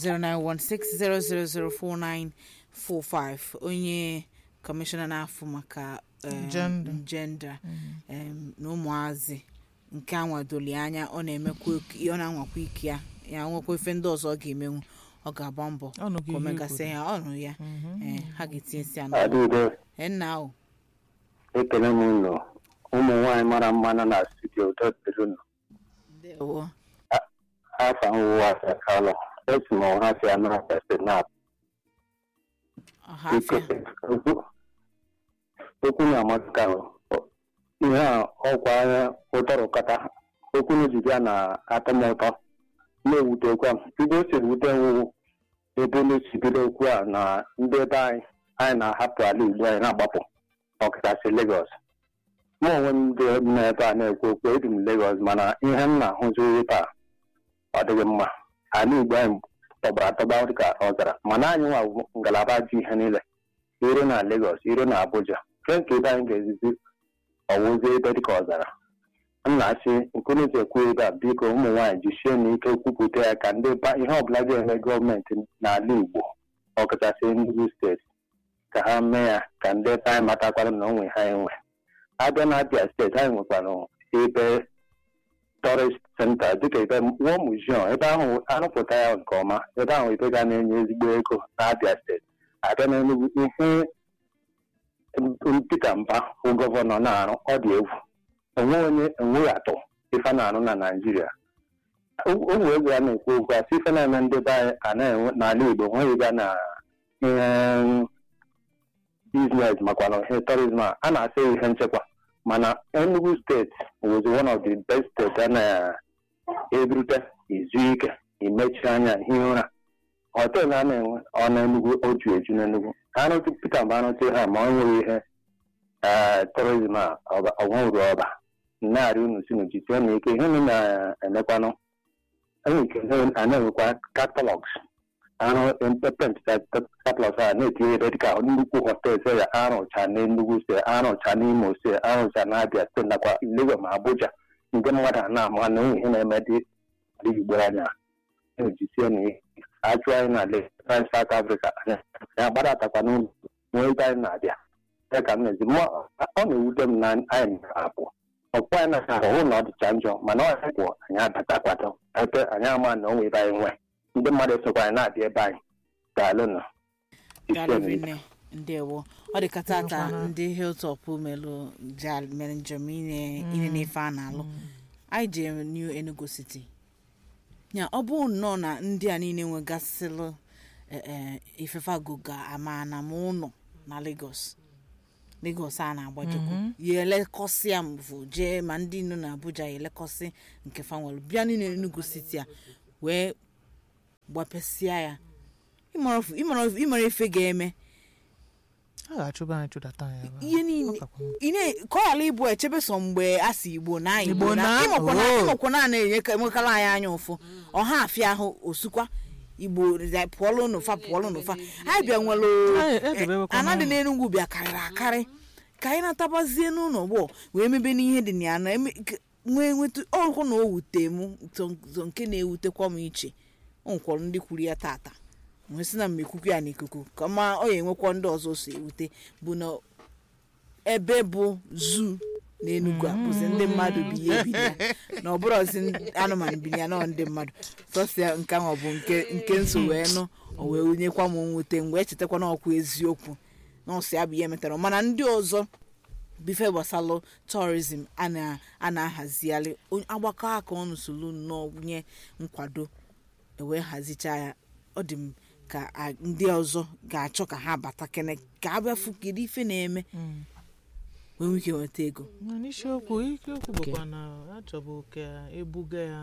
09160004945 onye kọmishọna na-afụ maka em, Gender. gender em, na ụmụazị nke anwadoli anya ọ na-emekwa ok- ọ na-anwakwa ike ya ya nwekwa ife ndị ọzọ ọ ga-emenwu ọ ga-agba mbọ Ọnụ gị ka o ihe megasị kwuru. ya ọnụ ya ee, ha ga-etinyesi ya n'ọnụ adịde nna ahụ ekele m unu ụmụ nwaanyị mara mma nọ na studio dọtịrị unu ndewo afa nwụwa asakalọ esi m ọha si anara senat ọhafịa okwu okwu na-amaka ihe a ọkwa anya ụtọrụkọta okwu na-ejide na-atọ m ụtọ na-ewutekwa m bido si ewute nwụwụ ebe na-esi bido okwu a na ndị ebe anyị anyị na-ahapụ ala igbo anyị na-agbapụ ọkachasị Lagos mụ onwe m dị m n'ebe a na-ekwu okwu ebi m Lagos mana ihe m na-ahụzi taa ọ dịghị mma ala igbo anyị tọgbara atọgba dịka ọzara mana anyị nwa bụ ngalaba ji ihe niile iro na Lagos iro na Abuja nke nke ebe anyị ga-ezizi ọwụzi ebe dịka ọzara m na-asị nkunuzi ekwu ebe a biko ụmụ nwaanyị jisie n'ike kwupụta ya ka ndị ba ihe ọbụla ga-eme gọọmenti n'ala Igbo ọkachasị Enugu steeti ka ha mee ya ka ndị ebe anyị matakwara na onwe ha enwe abịa na Abia steeti anyị nwekwara ebe tourist center dịka ebe War Museum ebe ahụ arụpụta ya nke ọma ebe ahụ ebe ga na-enye ezigbo ego na Abia steeti abịa na Enugu ihe Peter Mba bụ gọvanọ na-arụ ọ dị egwu onwe onye enweghị atọ ife na-arụ na Naịjirịa ụmụ egwu a na-ekwu okwu asị ife na-eme ndị be anyị a na-enwe n'ala Igbo nweghị ga na ihe biznes makwa na ihe tourism a a na-asị ihe nchekwa mana Enugu steeti was one of the best steeti a na-eburute izu ike imechi anya ihe ụra họteelụ a na-enwe ọ na Enugu oju eju n'Enugu arụtụ Peter mgbe arụtụ ha ma ọ nweghị ihe ee tourism a ọnwa uru ọba na-arị unu si n'ojisie na ike ihe unu na-emekwanụ enwe ike a na-enwekwa catalogs arụ pepent catalogs a na-etinye ebe dịka nnukwu họtel se ya arụcha na Enugu se arụcha n'Imo se arụcha na Abia steeti nakwa Lagos ma Abuja ndị mmadụ a na-ama na onwe ihe na-eme dị dị Igbo anya na-ejisie na ihe achụ anyị na Lagos South Africa anya ya gbadatakwa n'ụlọ nwee ebe anyị na-abịa ya ka m na-ezi ọ na-ewute m na anyị na-apụ ọkpụ anyị na-ahụ na ọ dịcha njọ mana ọ ya kwụ anyị abatakwata ebe anyị ama na onwe ebe anyị nwe ndị mmadụ esokwa anyị na-abịa ebe anyị daalụnụ galivine ndewo ọ dị ka tata ndị hilltop melụ jal mere njem ine ine n'ife a na-alụ anyị jere new enugu city ya ọ bụ nnọọ na ndị a niile nwegasịlụ ifefe agụga ama na ma ụlọ na lagos Lagos a na-agbajikwu ya elekọsịa mvụ jee ma ndị nọ na Abuja ya elekọsị nke fanwelu bịa niile Enugu siti a wee gbapesịa ya ịmara ofu- ịmara ofu- ịmara ife ga-eme a ga-achụba anyị chụdata anyị ebe ahụ. ihe niile Ọ kakwa mma. ị na- ka ọ ghara ịbụ echebe sọ mgbe a si igbo na Igbo igbo na na- ịmụkwa na oh. ịmụkwa na na-enye enwekala anyị anya ụfụ ọha afịa ahụ osukwa igbo rịa- pụọlụ n'ụfa pụọlụ n'ụfa anyị bịa nwere Anyị edebewekwa ana dị n'ụlọ. n'enugwu bịa karịrị akarị ka anyị natabazie n'ụlọ gboo wee mebe n'ihe dị na ya na eme- k- nwee nweta ọhụ na o wute m tọ- tọ nke na-ewutekwa m iche o nwekwara ndị kwuru ya tata wee sị na mmekwukwu ya n'ikuku ka ma ọ ya enwekwa ndị ọzọ so ewute bụ na ebe bụ zuu n'enugwu a bụzi ndị mmadụ bi ya ebi ya na ọ bụrụzi ndị anụmanụ bi ya nọ ndị mmadụ sọsịa nke ahụ ọ bụ nke nke nso wee nụ o wee wunyekwa m nwute mgbe echetakwa na ọkwa eziokwu na ọsị ya bụ ihe metara mana ndị ọzọ bife gbasalụ tourism a na- a na-ahazigharị onye- agbakọ aka ọnụ solu nnọọ nye nkwado ewee hazicha ya ọ dị m ka a- ndị ọzọ ga-achọ ka ha bata kene ka a bịafu kedu ife na-eme wee nwee ike nweta ego Na n'isiokwu isiokwu bụkwa na achọbụ ka ebuga ya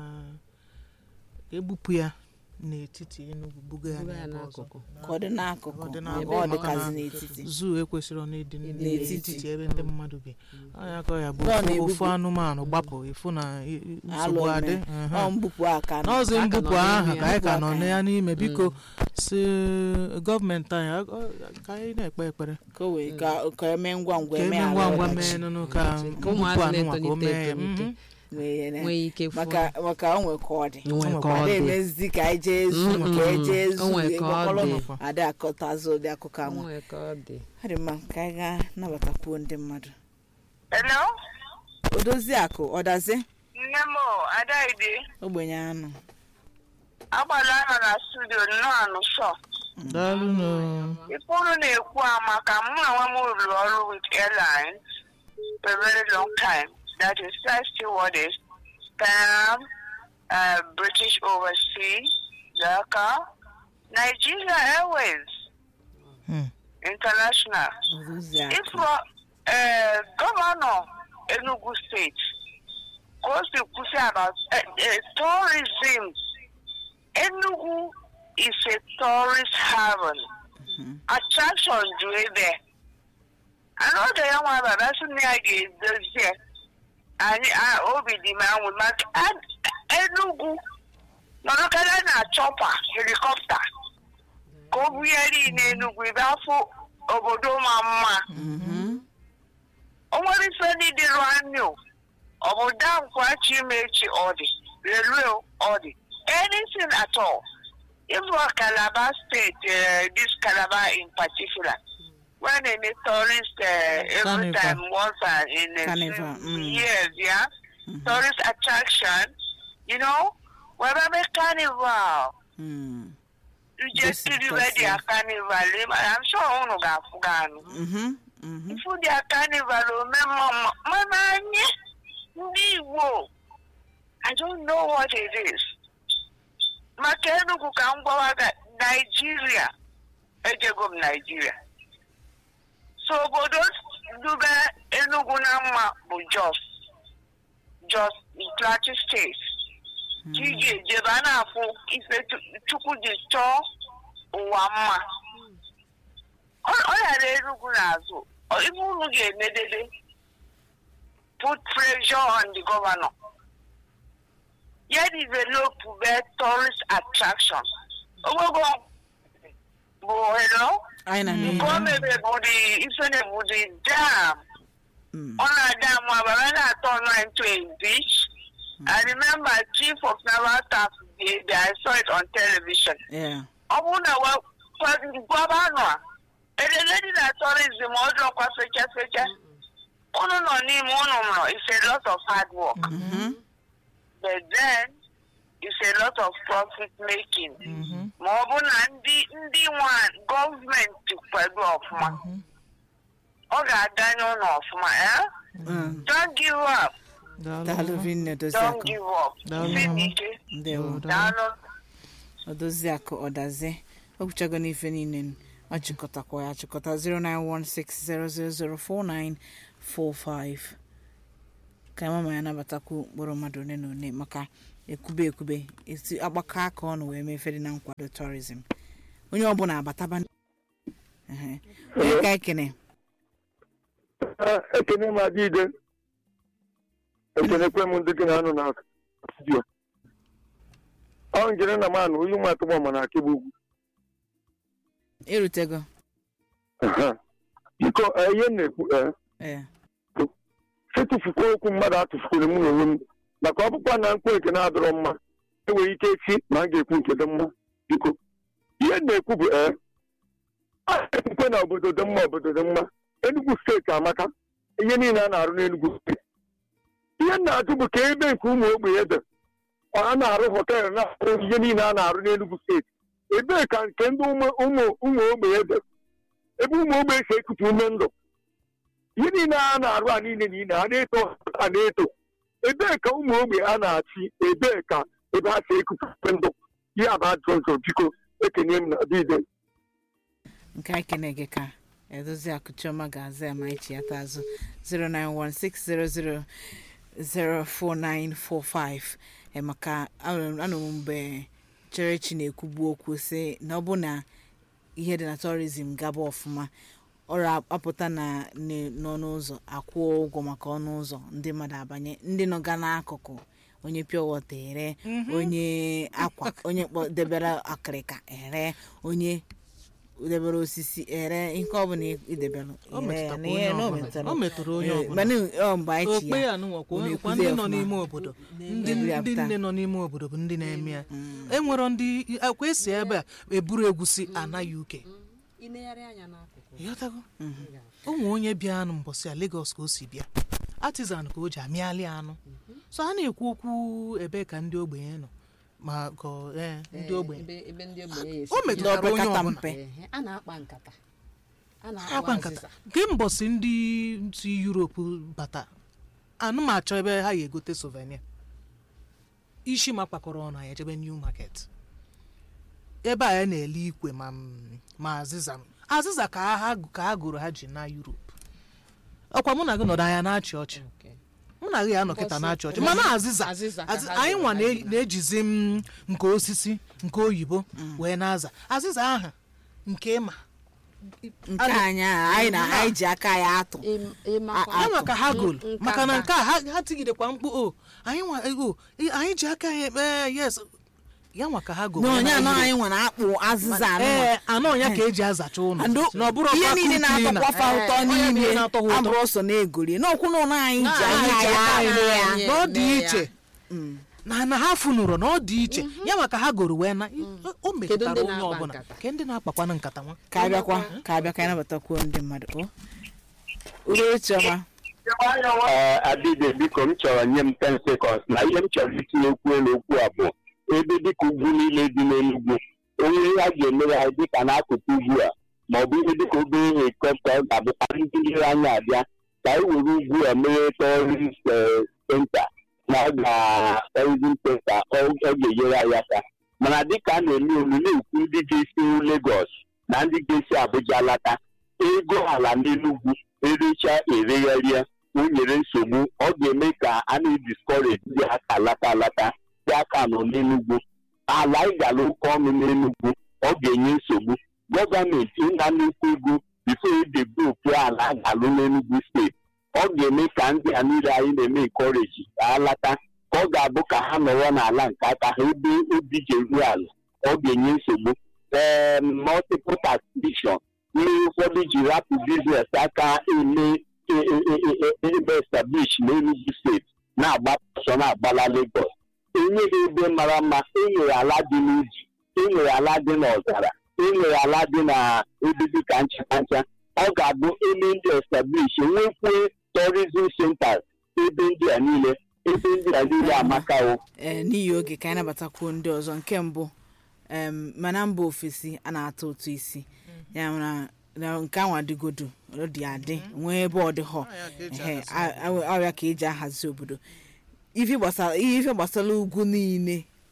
ka ebupụ ya n'etiti Enugu buga ya Buga ya n'ebe ọzọ n'akụkụ. ka ọ dị n'akụkụ Ọ dị ma n'akụkụ, ọ maka dịkazi na n'etiti zuu ekwesịrị ọ na-ịdị N'etiti. n'etiti ebe ndị mmadụ bi ọnya ka ọ ya bụ Nọ ofu- na-ebupu. ofu anụmanụ gbapụ ịfụ na i- i- alụ nsogbu adị eme Mhm. ọ mbupụ aka nọ. n'ọzọ Ka a ka mbupụ nọ n'ime ahụ ya. ka anyị ka nọ Mbupụ na aka ya n'ime biko si gọọmenti anyị ag- ọ- ka anyị na-ekpe ekpere ka o wee ka ka eme ngwa ngwa ka eme eme ala ngwa ngwa ọdachi. mee nụnụ ka Ka mbupụ ụmụazị anụnwa ka o na-etolite mee etolite. mhm. Nwee na- nwee ike fụọ maka maka o nwee ka ọ dị nwee ka ọ ada dị emezi ka anyị jee zu Mm-mm. ka anyị jee zu O nwee ka ọ ịgbakọrọ dị. ada akọtazụ ụdị akụkọ anwa nwee ka ọ dị ọ dị mma ka anyị gaa nabatakwuo ndị mmadụ Hello? odozi akụ ọdazi Nne m o, Adaide, ogbenye anụ agbala nọ na studio nnọọ anụ shọ. daalụ nụ Ife unu na-ekwu a maka mụ na nwa m rụrụ ọrụ with airlines for a very long time. That is Flight Stewardess, Pan, uh, British Overseas, Dhaka, Nigeria Airways, Hmm. International. odozi akụ If uh, Governor Enugu State goes to push about uh, uh, tourism, Enugu is a tourist haven. Attraction do it there. I know the young one that that's me I get this here. And I obi the man with my and Enugu. No look at na chopper helicopter. Go really in Enugu about obodo ma mma. o nwere ife ndị dịrụ anyụ ọ bụ dankwachi mechi ọ dị railway ọ dị anything at all even calabar state uh, this calabar in particular when any tourist uh, every Carnival. time once uh, in a Carnival, few mm. years yeah tourist attraction you know where a carnival Mm. you just Yes, see of where course, their yeah. carnival i'm sure unu ga-afụ ga anụ Mhm, mhm. ifu dia carnival omemma mma mana anyị ndị igbo i don't know what it is maka enugu ka m gwawa ga naijiria ejego m naijiria so obodo dube enugu na mma bụ jos jos plateau steeti ka ị ga-ejebe a na-afụ ife Chu- chukwu ji chọọ ụwa mma ọ ọ ghara Enugu n'azụ Ọ- ife unu ga-emedebe put pressure on the governor ya develop be tourist attraction ogogo bụ hello anyị na nke o mebe bụ the ife na bụ the dam Mm. ọ na-adam abara na-atọ online to a beach I remember chief of naval staff did I saw it on television Yeah. ọ bụrụ na gwabanụ a edede dị na tourism ọjọọkwa fecha fecha unu nọ n'ime unu nọ it's a lot of hard work Mhm. but then it's a lot of profit making ma ọ bụ na ndị ndị nwa gọọmenti kwado ọfụma ọ ga-adanye unu ọfụma eh? Mm. don't give up daalụ vinne don't odoziakụ give up Daalụ. isi dị ike ndewo daalụ odoziakụ ọdazi o kwuchago n'ife niile ọ chịkọtakwa ya chịkọta 09160004945 ka mama ya nabatakwu mkpụrụ mmadụ one na one maka ekwube ekwube esi agbakọ aka ọnụ wee mee fedi na nkwado tourism onye ọbụla abataba Ehe. onye ka ekene ekene m adịide ekenekwe m ndị gị na anụ na studio ọ njere na manụ onye ụmụ atụgbọ ma na akịbụ ugwu erutego Aha. biko eh, ihe m na-ekwu ee ee etufukwa okwu mmadụ atụfukwere mụ n'onwe m maka ọkpụkpa na mkpu eke na-adọrọ mma enwere ike echi ma a ga-ekwu nke dị mma biko ihe m na-ekwu bụ ee a na-ekwukwe na obodo dị mma obodo dị mma Enugu steeti amaka ihe niile a na-arụ n'Enugu steeti ihe m na-ajụ bụ ka ebe nke ụmụ ogbenye dị a na-arụ họteelụ na-arụ ihe niile a na-arụ n'Enugu steeti ebee ka nke ndị ụmụ ụmụ- ụmụ ogbenye dị ebe ụmụ ogbenye si ekupu ume ndụ ihe niile a na-arụ a niile niile a na-eto a na-eto ebee ka ụmụ ogbe a na-achị ebee ka ebe ha si ekupupe ndụ ihe a bụ ajụjụ nzọ biko ekenye m na dide nke anyị kene gị ka edozi akụchiọma ga-aza ya ma echi ya taa azụ 09160004945 ee maka anụrụ m mgbe cherechi na-ekwugbu okwu sị na ọ bụ na ihe dị na tourism gaba ọfụma ọrụ apụta na ne- n'ọnụ ụzọ akwụọ ụgwọ maka ọnụ ụzọ ndị mmadụ abanye ndị nọga n'akụkụ onye pure water ere onye akwa onye kpọ debere akịrịka ere onye debere osisi ere ihe ọbụla idebere O ere ya metụtakwa na ihe onye na o ọbụla. metụtara O metụrụ onye Eh, ọbụla. mana ọ mgbe anyị chi okpe ya ya nụnwakwa unu kwa ekwuzi ndị nọ ọfụma. n'ime obodo ndị Eburu ya ndị pụta. nne nọ n'ime obodo bụ ndị na-eme ya enwero ndị akwa esi ebe a eburu egwusi anaghị uke inegharị anya n'akụkụ ịghọtago ụmụ onye bịa anụ mbọsị a Lagos ka o si bịa artisan ka o ji amịalị anụ so a na-ekwu okwu ebe ka ndị ogbenye nọ ma ka ọ- ee, ndị ogbenye ebe ebe ndị ogbenye ya esi o metụtara onye opekata ọbụla mpe Ehe, a na-akpa nkata a akwa na-akpa nkata azịza nke mbọsị ndị si Europe bata anụ m achọ ebe ha ya egote souvenir isi ma kpakọrọ ọnụ anyị ejebe new market ebe a ya na-ele ikwe ma m- ma azịza azịza ka ha ka ha gụrụ ha ji na Europe ọkwa mụ na gị nọdụ anya na-achị ọchị Okay. mụ na gị ya nọ kịta Mbọsị- na-achị ọchị mbọsị- mana azịza azịza ka azị- ha anyị gụrụ nwa ha na- ji na- na-ejizi m nke osisi nke oyibo wee na-aza azịza ahụ nke ịma nke anyị a, anyị na anyị ji aka ya atụ Ịm- ịmakwa- A- ya maka ha gol N- maka na nkata. nke a ha ha tigidekwa mkpu o anyị nwa ego anyị ji aka ya ekpe yes ya nwa ka ha gol na onye anọ anyị nwere akpụ azịza anụ ee anọ ya ka eji azacha ụlọ Ndo- na ọ bụrụ ihe ọkwa niile cleaner. na-atọkwa fa ụtọ Onye niile niile na-atọ ha ụtọ. abụrụ ọsọ na-egori n'okwu na ụlọ anyị ji Na anya anyị ji ya aka anyị anụ mee ya ya. na ọ dị mee ya. iche na na ha funụrụ na ọ dị iche ya maka ha goro wee na o metụtara ndị onye na-akpa ọbụla nkata? ke ndị na-akpakwana nkata nwa ka abịakwa ka abịa ka anyị nabatakwuo ndị mmadụ o udo chiọma ee adịbe biko m chọrọ nye m 10 seconds na ihe m chọrọ itinye okwu elu okwu a bụ ebe dịka ugwu niile dị n'Enugu onye ihe a ga-emere anyị dịka n'akụkụ ugwu a ma ọ bụ ihe dịka obere helikọpta ọ ga-abụkwa ndị nlere anya abịa ka anyị were ugwu a mere tọrist senta na ọ ga-tourism senta ọ ọ ga-enyere anyị aka mana dịka a na-eme olu na-ekwu ndị ga-esi Lagos na ndị ga-esi Abuja lata ego ala n'Enugu erecha eregharịa o nyere nsogbu ọ ga-eme ka a na-ediskọreji ndị aka alata alata ndị aka nọ n'Enugu ala anyị gara oke ọnụ n'Enugu ọ ga-enye nsogbu gọọmenti ịna nnukwu ego bifo edebuopu ala a ga-alụ n'Enugu steeti ọ ga-eme ka ndị a niile anyị na-eme nkọreji alata ka ọ ga-abụ ka ha nọrọ n'ala nke aka ha ebe obi ji eru ala ọ ga-enye nsogbu ee multiple taxation ndị ụfọdụ ji rapụ biznes aka eme e- e- e- e- ebe establish n'Enugu steeti na-agba ọsọ na-agbala Lagos enweghị ebe mara mma enwere ala dị n'uji enwere ala dị n'ọzara enwere ala dị na ebe dịka ncheta ncha ọ ga-abụ eme ndị establish enwekwue tourism centers ebe ndị a niile ebe ndị a niile amaka o ee n'ihi oge ka anyị nabatakwuo ndị ọzọ nke mbụ em, mana mba ofesi a na-atụ ụtụ isi ya na na nke anwa adịgodo ọ dị adị nwee ebe ọ dị họ Ehe, a- a- ọrịa ka eji ahazi obodo ife gbasara ihe ife gbasara ugwu niile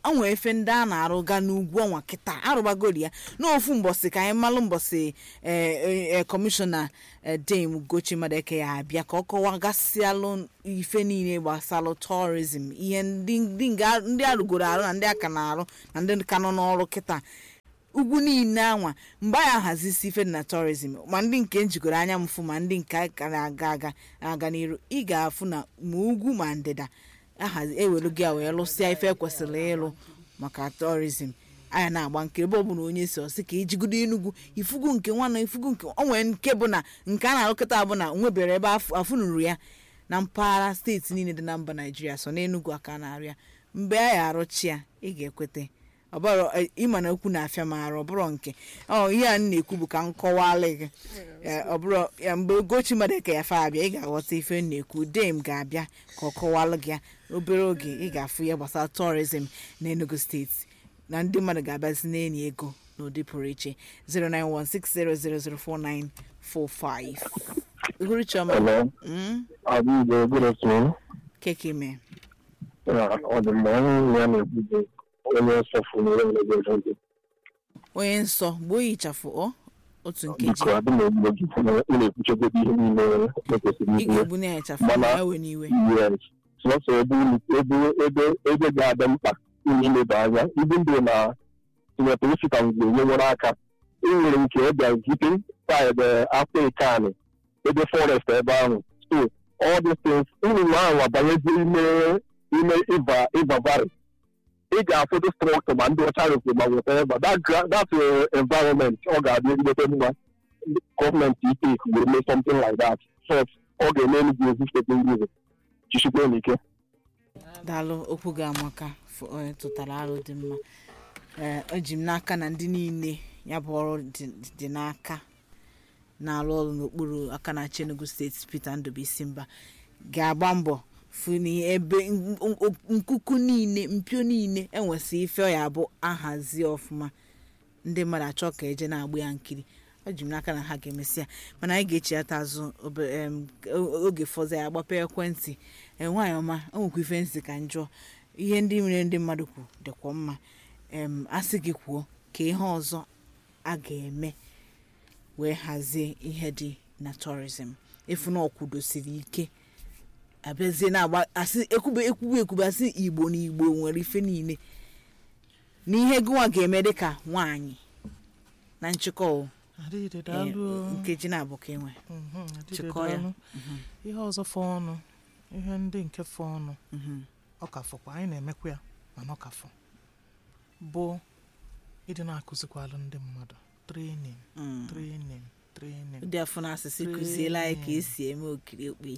onwe efe ndị a na-arụga n'ugwu ọnwa kịta arụbagori ya n'ofu mbọsị ka anyị malụ mbọsị ee kọmishọna dame gochi madeke ya abịa ka ọ kọwagasịalụ ife niile gbasalụ tourism ihe ndị ndị nga- ndị arụgoro arụ na ndị aka na-arụ na ndị ka nọ n'ọrụ kịta ugwu niile anwa mgbe anyị ahazisi ife dị na tourism ma ndị nke njikọrọ anya mfụ ma ndị nke ka na-aga aga aga n'iru ị ga-afụ na ma ugwu ma ndịda ahazi ewelu gị a wee lụsịa ife ekwesịrị ịlụ maka tourism anya na-agba nke ebe ọbụla onye si ọsị ka ijigodo enugwu ifugu nke nwana ifugu nke o nwere nke bụ na nke a na-alụkọta bụ na nwebere ebe afụ- afụnuru ya na mpaghara steeti niile dị na mba naijiria so n'enugwu aka na-arụ ya mgbe a ya arụchi ya ị ga-ekwete ọbụrụ ịma na okwu na-afịa ma arụ ọbụrụ nke ọ ihe a m na-ekwu bụ ka m kọwalị gị Eh, ọbụrụ ya mgbe ogochi madeke ya fa abịa ị ga-aghọta ife m na-ekwu dem ga-abịa ka ọ kọwalụ gị ya obere oge ị ga-afụ ya gbasara tourism na enugu steeti na ndị mmadụ ga-abịazi na-enyi ego n'ụdị pụrụ iche 09160004945 Uhuru Chioma Hello. mm, Abigbo, good afternoon. keke mee Uh, ọ dị mma onye ya na-ekwu bụ onye nsọfụ n'ụlọ nlego ejenti. onye nsọ gbuo ya ịchafụ ọ otu nkeji Biko, adị m egbo gị ị na-ekwuchegodi ihe niile ekwesịrị ị ikwu. ga-egbu na ya ịchafụ Mana- ma ya wee n'iwe Yes. Sọsọ ebe unu- ebe ebe ebe ga-adị mkpa unu ileba anya ibu ndị na tinyeta osita mgbe nyewere aka e nwere nke ebe zite side afọ ikanị ebe forest ebe ahụ so all these things unu ahụ abanyezi ime ime ịva ịva valley ị ga-afụdụ structure ma ndị ọcha rụkwuru ma whatever that gra- that uh, environment ọ ga-adị ezigbote mma gọọmenti ike wee mee something like that so ọ ga-eme enugwu ezi steeti ngwuzi jisikwa n'ike daalụ okwu gị amaka fụ- onye tụtara arụ dị mma ee eji m n'aka na ndị niile ya bụ ọrụ dị- dị n'aka na-arụ ọrụ n'okpuru aka na-achị enugu steeti peter ndụbụisi mba ga-agba mbọ fụ na ebe n- n- nkuku niile mpio niile enwesị ife ọ ya bụ ahazi ọfụma ndị mmadụ achọ ka eje na-agba ya nkiri eji m n'aka na ha ga-emesi ya mana anyị ga-echiata azụ obe- em, o- oge fọzọ ya agbapụ ekwentị ee nwaanyị ọma o nwekwa ife nsị ka njọ ihe ndị mere ndị mmadụ kwu dịkwa mma em asị gị kwuo ka ihe ọzọ a ga-eme wee hazie ihe dị na tourism efu na ọkwudosiri ike abịazie na-agba asị ekwube ekwube ekwube asị igbo na igbo nwere ife niile na ihe gịnwa ga-eme dịka nwaanyị na nchịkọ o, adịghị eh, daalụ nkeji na-abụ ka enwe Mhm, adịghị chịkọ ya. daalụ. ihe ọzọ fọ ọnụ ihe ndị nke fọ ọnụ Mhm. ọ ka fọkwa anyị na-emekwa ya mana ọ ka fọ bụ ịdị na-akụzikwalụ ndị mmadụ trenin Mm. trenin trenin ụdị afọ na asịsị kụziela anyị ka esi eme okiri okpe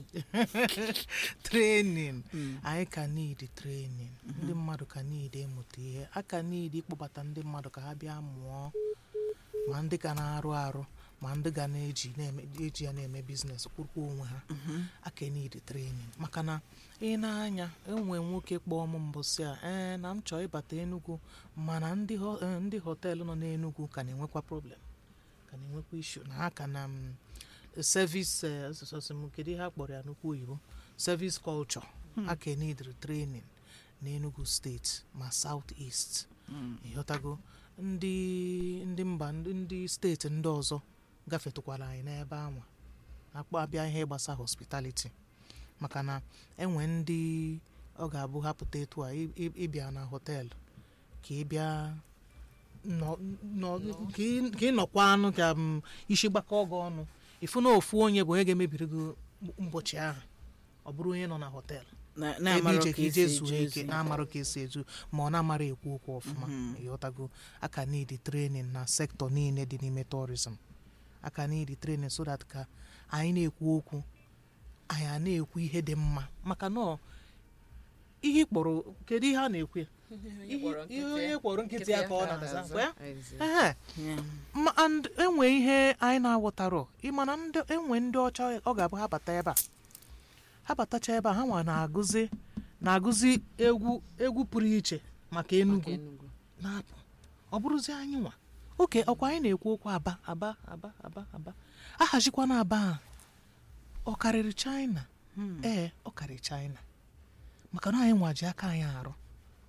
trenin anyị ka niidi trenin ndị mmadụ ka niidi ịmụta ihe a ka niidi ịkpọbata ndị mmadụ ka ha bịa mụọ ma ndị ga na-arụ arụ ma ndị ga na-eji na-eme- eji ya na-eme biznes kwụrụkwa onwe ha aka niidi trenin maka na ị na-anya enwe nwoke kpọọ m mbọsị a ee na m chọọ ịbata enugwu mana ndị ho- eh, ndị họteelụ nọ n'enugwu ka na-enwekwa problem ka na-enwekwa ishu na ha ka na m service eh, asụsụ m kedu ihe a kpọrọ ya n'okwu oyibo service culture aka nidiri training n'enugu steeti ma south east ịghọtago ndị ndị mba ndị ndị steeti ndị ọzọ gafetụkwara anyị n'ebe anwa akpọ abịa ihe gbasa hospitality maka na enwe ndị ọ ga-abụ hapụta etu a ị- ị- ịbịa na họteelụ ka ị bịa nọ- nọ- ka ị- ka ị nọkwa anụ ka m isi gbakọ gị ọnụ ịfụ na ofu onye bụ onye ga-emebiri gị ụbọchị ahụ ọ bụrụ onye nọ na họteelụ Na- ebe na-amarọ ije ka ka ije esi zuo eje ike ozi. na-amarụ ka esi eju ma ọ na-amara ekwu okwu ọfụma ịghọtago aka niidi trenin na sektọ niile dị n'ime tourism aka niidi trenin so that ka anyị na-ekwu okwu anyị a na-ekwu ihe dị mma maka na ọ- ihe ị kpọrọ kedu ihe a na-ekwu ya Ihe- ihe onye kpọrọ nkịtị ya ka ọ na-aza kwa ya? Ehe. Yeah. ma and enwe ihe anyị na-aghọtarọ ịmana ndị enwe ndị ọcha ọ ga-abụ ha bata ebe a ha batacha ebe a ha nwa na-agụzi na-agụzi egwu egwu pụrụ iche maka enugwu na-apụ ọ bụrụzi anyị nwa oke ọkwa anyị na-ekwu okwu aba aba aba aba aba ahazikwa na aba a ọ karịrị china ee ọ karịrị china maka na anyị nwa ji aka anyị arụ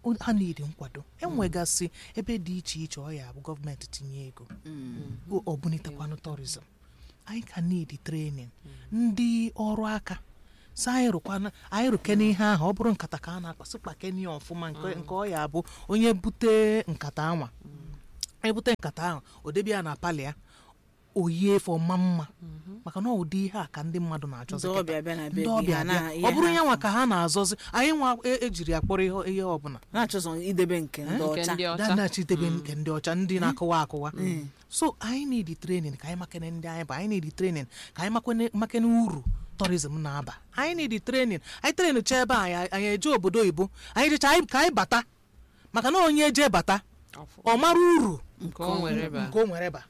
o- ha niile nkwado enwegasị ebe dị iche iche ọ ya bụ gọọmenti tinye ego o- ọ bunitekwanụ tourism anyị ka need training ndị ọrụ aka si anyị rụkwana anyị rụkene ihe ahụ ọ bụrụ nkata ka a na-akpasị kpakene ya ọfụma nke nke ọ ya bụ onye bute nkata anwa ebute nkata ahụ o debe ya na palị ya oyie efe ọma mma maka na ụdị ihe a ka ndị mmadụ na-achọzi ndị kịta. ọbịa bịa na be ndị gị, ọbịa ha bịa na- ihe ọ bụrụ ha ya nwa fụ. ka ha na-azọzi anyị nwa e- ejiri ya kpọrọ ihe ihe ọbụla na-achọzọ idebe nke ndị nke ọcha ndị ọcha danachitebe nke ndị ọcha ndị na-akụwa akụwa so anyị need training ka anyị makene ndị anyị bụ anyị need training ka anyị makene makene uru tourism na-aba anyị need training anyị train cha ebe anyị anyị eje obodo oyibo anyị jecha anyị- ka anyị bata maka na onye je bata Ọfụ. ọ mara uru nke o nwere ba nke o nwere ba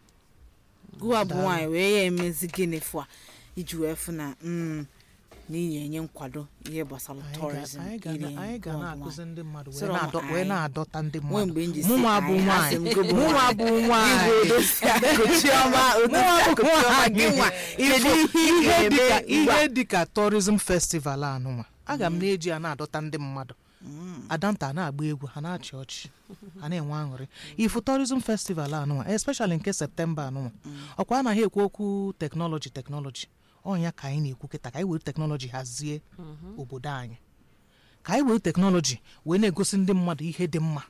gụwa bụ nwaanyị wee ya emezi gịnị fụ a iji wee fụ na mm, na ị na-enye nkwado ihe gbasara Anyị ga- tourism anyị ga iri na- anyị ga gụwa bụ na-akụzi nwaanyị. ndị mmadụ wee Sọrọ m na-adọ- wee anyị. na-adọta ndị Nwee mmadụ mgbe m ji si mụnwa bụ anyị, asị nwaanyị m gị bụ mụnwa bụ nwaanyị Chiọma, Udoka, Chiọma, gị nwa, kedu ihe ị ihe ga-eme dịka ugbu a? ihe dịka tourism festival anụnwa aga m na-eji ya na-adọta ndị mmadụ adanta na-agba egwu ha na-achị ọchị ha na-enwe aṅụrị ifu tourism festival anụnwa especially nke septemba anụnwa ọkwa anaghị ekwu okwu teknọlọji teknọlọji ọnya ka anyị na-ekwu kịta ka anyị were teknọlọji hazie obodo anyị ka anyị were teknọlọji wee na-egosi ndị mmadụ ihe dị mma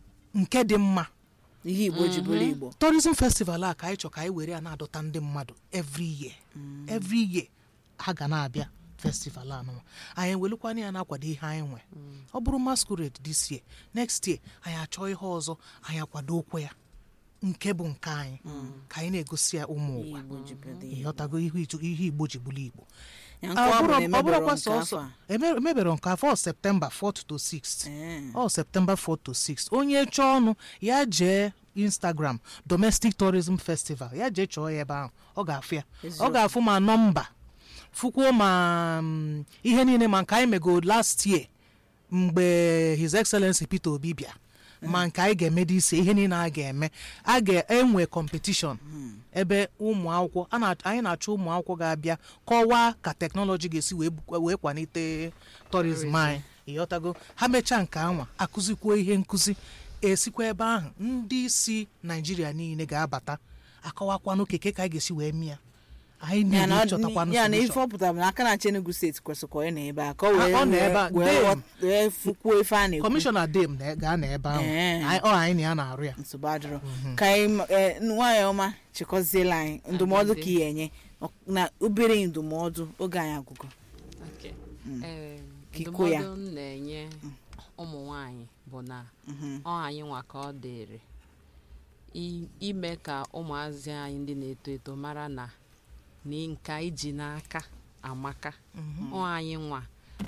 nke dị mma ihe igbo ji bụrụ igbo tourism festival a ka anyị chọ ka anyị were ya na-adọta ndị mmadụ every year every year ha ga na-abịa festival anụnwa anyị welukwana ya na-akwado ihe anyị nwe ọ bụrụ masquerade this year next year anyị achọọ ihe ọzọ anyị akwado okwe ya nke bụ nke anyị ka anyị na-egosi ya ụmụ ihe ụwa igbo ji bụrụ igbo ịghọtago ihe itu- ihe igbo ji bụrụ igbo Ya nke ọ bụ na ọ emebere bụrụkwa nke afọ sọsọ a. eme- emebere nke afọ septemba 4 to 6 Ee. ọ septemba 4 to 6 onye chọọ ọnụ ya jee instagram domestic tourism festival ya jee chọọ ya ebe ahụ ọ ga-afụ ya ọ Eziokwu. ga-afụ ma nọmba fụkwuo ma mm, ihe niile ma nke anyị mego last year mgbe his excellency peter obi bịa ma nke anyị ga-eme ise ihe niile a ga-eme a ga-enwe competition ebe ụmụ akwụkwọ a na- anyị na-achọ ụmụ akwụkwọ ga-abịa kọwaa ka teknọlọji ga-esi wee bukwa- wee kwalite tourism anyị ịghọtago ha mechaa nke anwa akụzikwuo ihe nkụzi esikwa ebe ahụ ndị si naijiria niile ga-abata akọwakwanụ keke ka anyị ga-esi wee mịa anyị ya na niile ọ- chọtakwanụ ya na ife solution. ọ pụtara bụ na aka na-achị Enugu steeti kwesịrị ka ọ nọ ebe a ka ọ Ah, wee ọ nọ ebe a. wee- wee Dem. ghọt- wee fukwuo ife a na-ekwu kọmishọna dem na- ga-anọ ebe ahụ Ee. Anyị- ọ anyị na ya na-arụ ya nsogbu adịrọ ka anyị ma- eh, nwaanyị ọma chịkọziela anyị ndụmọdụ ka ị enye na obere ndụmọdụ oge anyị agụgụ Okay. Ee, Kiko ya. ndụmọdụ m na-enye ụmụ nwanyị bụ na ọ anyị nwa ka ọ dịrị i- ime ka ụmụazị anyị ndị na-eto eto mara na na nke anyị ji n'aka amaka ọ anyị nwa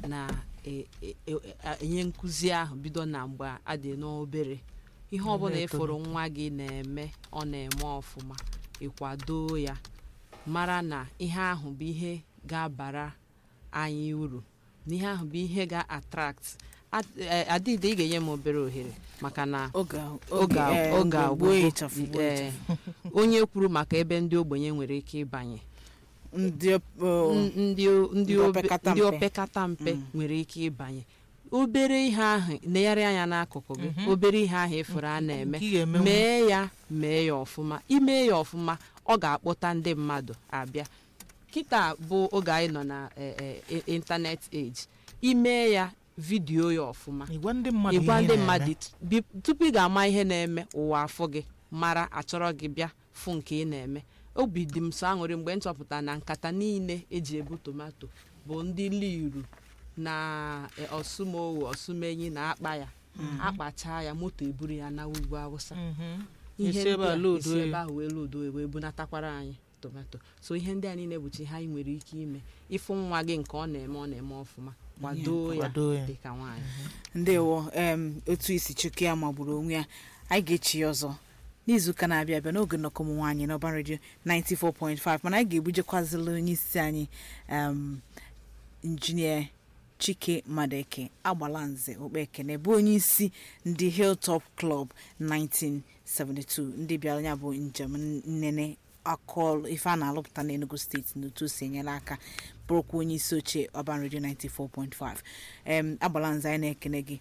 na-enye nkụzi ahụ bido na mgbe adị n'obere ihe ọbụla ịfụrụ nwa gị na-eme ọ na-eme ọfụma ịkwado ya mara na ihe ahụ bụ ihe ga-abara anyị uru na ihe ahụ bụ ihe ga-atrakt At- eh, adịdị ị ga-enye m obere ohere maka na oge oge a- eh, oge mgbe gboo agwụgo ịchafụ, gboo eh, ịchafụ. onye kwuru maka ebe ndị ogbenye nwere ike ịbanye ndị ọ- N- ndị o- ndị Ndị obe- opekata ndị mpe. opekata mpe nwere ike ịbanye obere ihe ahụ negharị anya n'akụkụ gị obere ihe ahụ ịfụrụ a na-eme Nke ị ga-emenwu. mee ya mee ya ọfụma ime ya ọfụma ọ ga-akpọta ndị mmadụ abịa kịta bụ oge anyị nọ na eh, eh, ịntanet age ime ya vidiyo ya ọfụma ịgwa ndị mmadụ ịgwa ihe ndị na-eme. mmadụ bi- tupu ị ga-ama ihe na-eme ụwa afọ gị mara achọrọ gị bịa fụ nke ị na-eme obi dị m so aṅụrị mgbe m chọpụtara na nkata niile eji ebu tomato bụ ndị liru na eh, ọsụmowu ọsụmenyi na akpa ya akpacha ya moto eburu ya na ugwu awụsa Mhm. ihe Esi ebe ndị a a load esi oyi. ebe ahụ wee lodo wee bunatakwara anyị tomato so ihe ndị a niile bụchi ihe anyị nwere ike ime ịfụ nwa gị nke ọ na-eme ọ na-eme ọfụma kwado ya kwado ya. dịka nwaanyị ndewo em otu isi chukwu ya magburu onwe ya anyị ga-echi ya ọzọ n'izuụka na-abịa abịa n'oge nnọkọ ụmụ nwaanyị n'ọba redio 94.5 mana anyị ga-ebujekwazila onye isi anyị em, injinia chike madeke agbalanze okpekene bụ onye isi ndị hilltop club 1972 ndị bịara ya bụ njem nnene akọl ife a na-alụpụta n'enugu steeti n'otu o si enyere aka bụrụkwa onye isi oche ọban redio 94.5 em agbalanze anyị na-ekene gị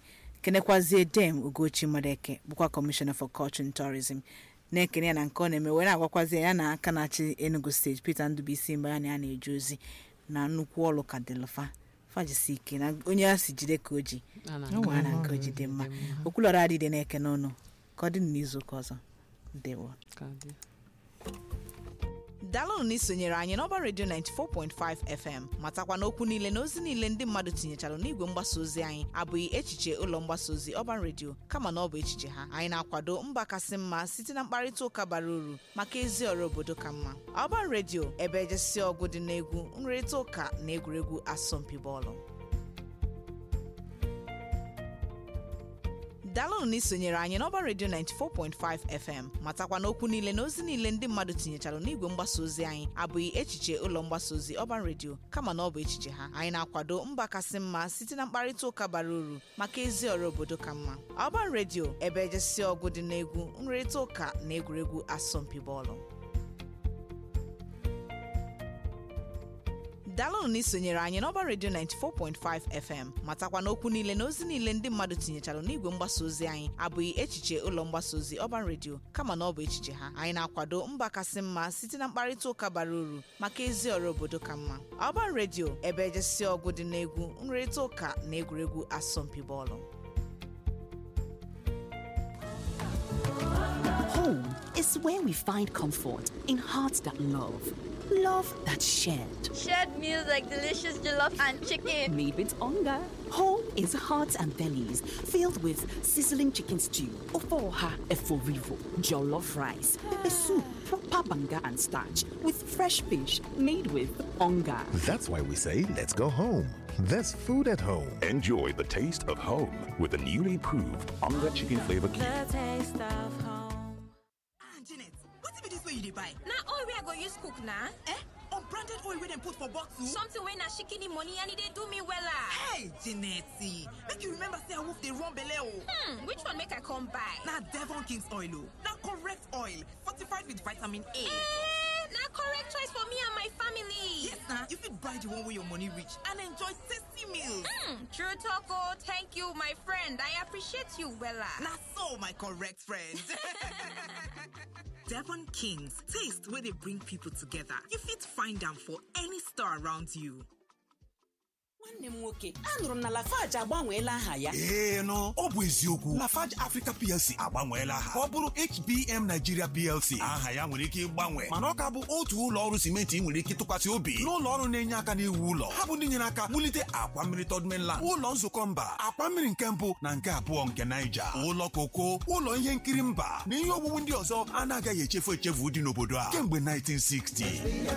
kenekwazie dem ugochi madeke bụkwa kọmishọna for culture and tourism na-ekene ya na nke ọ na-eme wee na-agwakwazi ya na aka na-achị enugu steeti peter ndụbụisi mgbe ya na ya na-eje ozi na nnukwu ọrụ ka dịlụfa fajisi ike na onye a si jide ka o ji A na- gwa na nke o ji dị mma okwulọrọ adịde na-eke n'ọnụ ka ọ dị n'izu ụka ọzọ ndewo ka dị. daalụnụ na isonyere anyị n'ọba redio 94.5 fm matakwa na okwu niile na ozi niile ndị mmadụ tinyechara n'igwe mgbasa ozi anyị abụghị echiche ụlọ mgbasa ozi ọban redio kama na ọ bụ echiche ha anyị na-akwado mba kasị mma site na mkparịta ụka bara uru maka ezi ọrụ obodo ka mma ọban redio ebe ejesi ọgụ dị n'egwu nrịrịta ụka na egwuregwu asọmpi bọọlụ daalụnụ na isonyere anyị n'ọba redio 94.5 fm matakwa na okwu niile na ozi niile ndị mmadụ tinyechara n'igwe mgbasa ozi anyị abụghị echiche ụlọ mgbasa ozi ọban redio kama na ọ bụ echiche ha anyị na-akwado mba kasị mma site na mkparịta ụka bara uru maka ezi ọrụ obodo ka mma ọban redio ebe ejesi ọgụ dị n'egwu nrịrịta ụka na egwuregwu asọmpi bọọlụ daalụnụ na isonyere anyị n'ọba redio 94.5 fm matakwa na okwu niile na ozi niile ndị mmadụ tinyechara n'igwe mgbasa ozi anyị abụghị echiche ụlọ mgbasa ozi ọban redio kama na ọ bụ echiche ha anyị na-akwado mba kasị mma site na mkparịta ụka bara uru maka ezi ọrụ obodo ka mma ọban redio ebe ejesi ọgụ dị n'egwu nrịrịta ụka na egwuregwu asọmpi bọọlụ Home is where we find comfort in hearts that love, love that's shared. Shared meals like delicious jollof and chicken. Made with hunger. Home is hearts and bellies filled with sizzling chicken stew, ofoha eforivo, jollof rice, pepper soup, proper banga and starch with fresh fish made with hunger. That's why we say, let's go home. There's food at home. Enjoy the taste of home with the newly improved Onga Chicken Flavor Cube. janet wetin be dis wey you dey buy Na oil wey I go use cook na. eh unbranded oil wey dem put for bottle Something wey na shikini money and e dey do me wella. hey janet make you remember say awoof dey run belle o Hmm, which one make I come buy? na devon king's oil o na correct oil fortified with vitamin a Eh, na correct choice for me and my family. yes na you fit buy the one wey your money reach and enjoy tasty meals Hmm, true talk oh, thank you my friend. I appreciate you wella. na so my correct friend devon king's taste wey dey bring people together you fit find am for any store around you. nwanne m nwoke anụrụ m na lafaji agbanweela aha ya ee nụ ọ bụ eziokwu lafarge africa plc agbanweela aha ka ọ bụrụ hbm nigeria plc aha ya nwere ike ịgbanwe mana ọ ka bụ otu ụlọ ọrụ simenti ị nwere ike tụkwasị obi n'ụlọ ọrụ na-enye aka n'iwu ụlọ ha bụ ndị nyere aka wulite akwa mmiri third mainland ụlọ nzukọ mba akwa mmiri nke mbụ na nke abụọ nke naija ụlọ koko ụlọ ihe nkiri mba na ihe owuwu ndị ọzọ anaghị echefu echefu dị n'obodo a kemgbe 1960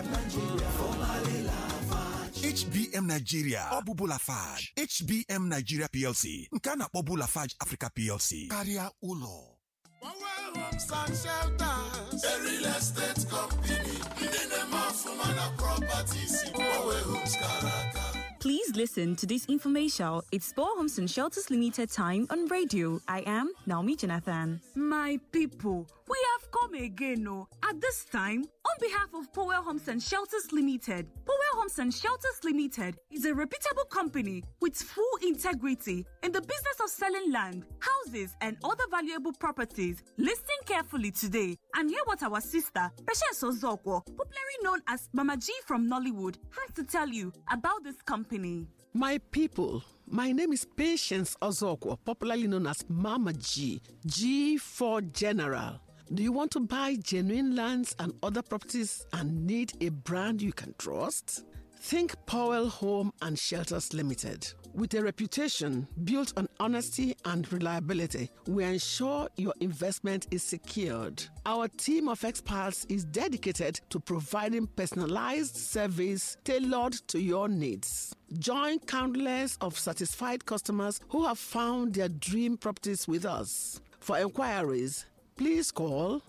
HBM Nigeria ọ bụ Bulafage HBM Nigeria PLC nke a na-akpọbu Lafarge Africa PLC karịa ụlọ Homes and shelters. A real estate company. Ndị na-eme ọfụma na properties. Power Homes Karaka. Please listen to this infomercial. It's Spore Homes and Shelters Limited time on radio. I am Naomi Jonathan. My people, we have come again, oh, at this time on behalf of Powell Homes and Shelters Limited. Powell Homes and Shelters Limited is a reputable company with full integrity in the business of selling land, houses, and other valuable properties. Listen carefully today and hear what our sister, Patience Ozokwo, popularly known as Mama G from Nollywood, has to tell you about this company. My people, my name is Patience Ozokwo, popularly known as Mama G, G for General. Do you want to buy genuine lands and other properties and need a brand you can trust? Think Powell Home and Shelters Limited. With a reputation built on honesty and reliability, we ensure your investment is secured. Our team of experts is dedicated to providing personalized service tailored to your needs. Join countless of satisfied customers who have found their dream properties with us. For inquiries, please call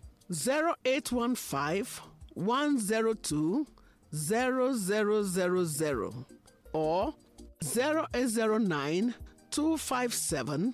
0815 102 0000 or 0809 257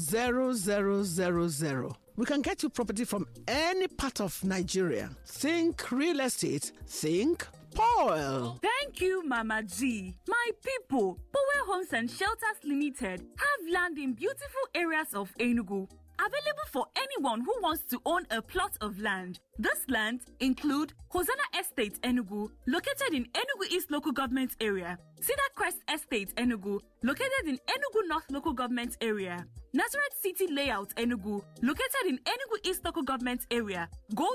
0000. We can get you property from any part of Nigeria. Think real estate, think spoil. Thank you, Mama G. My people, Power Homes and Shelters Limited have land in beautiful areas of Enugu. Available for anyone who wants to own a plot of land. This land include Hosanna Estate Enugu, located in Enugu East Local Government Area, Cedar Crest Estate Enugu, located in Enugu North Local Government Area, Nazareth City Layout Enugu, located in Enugu East Local Government Area, Gold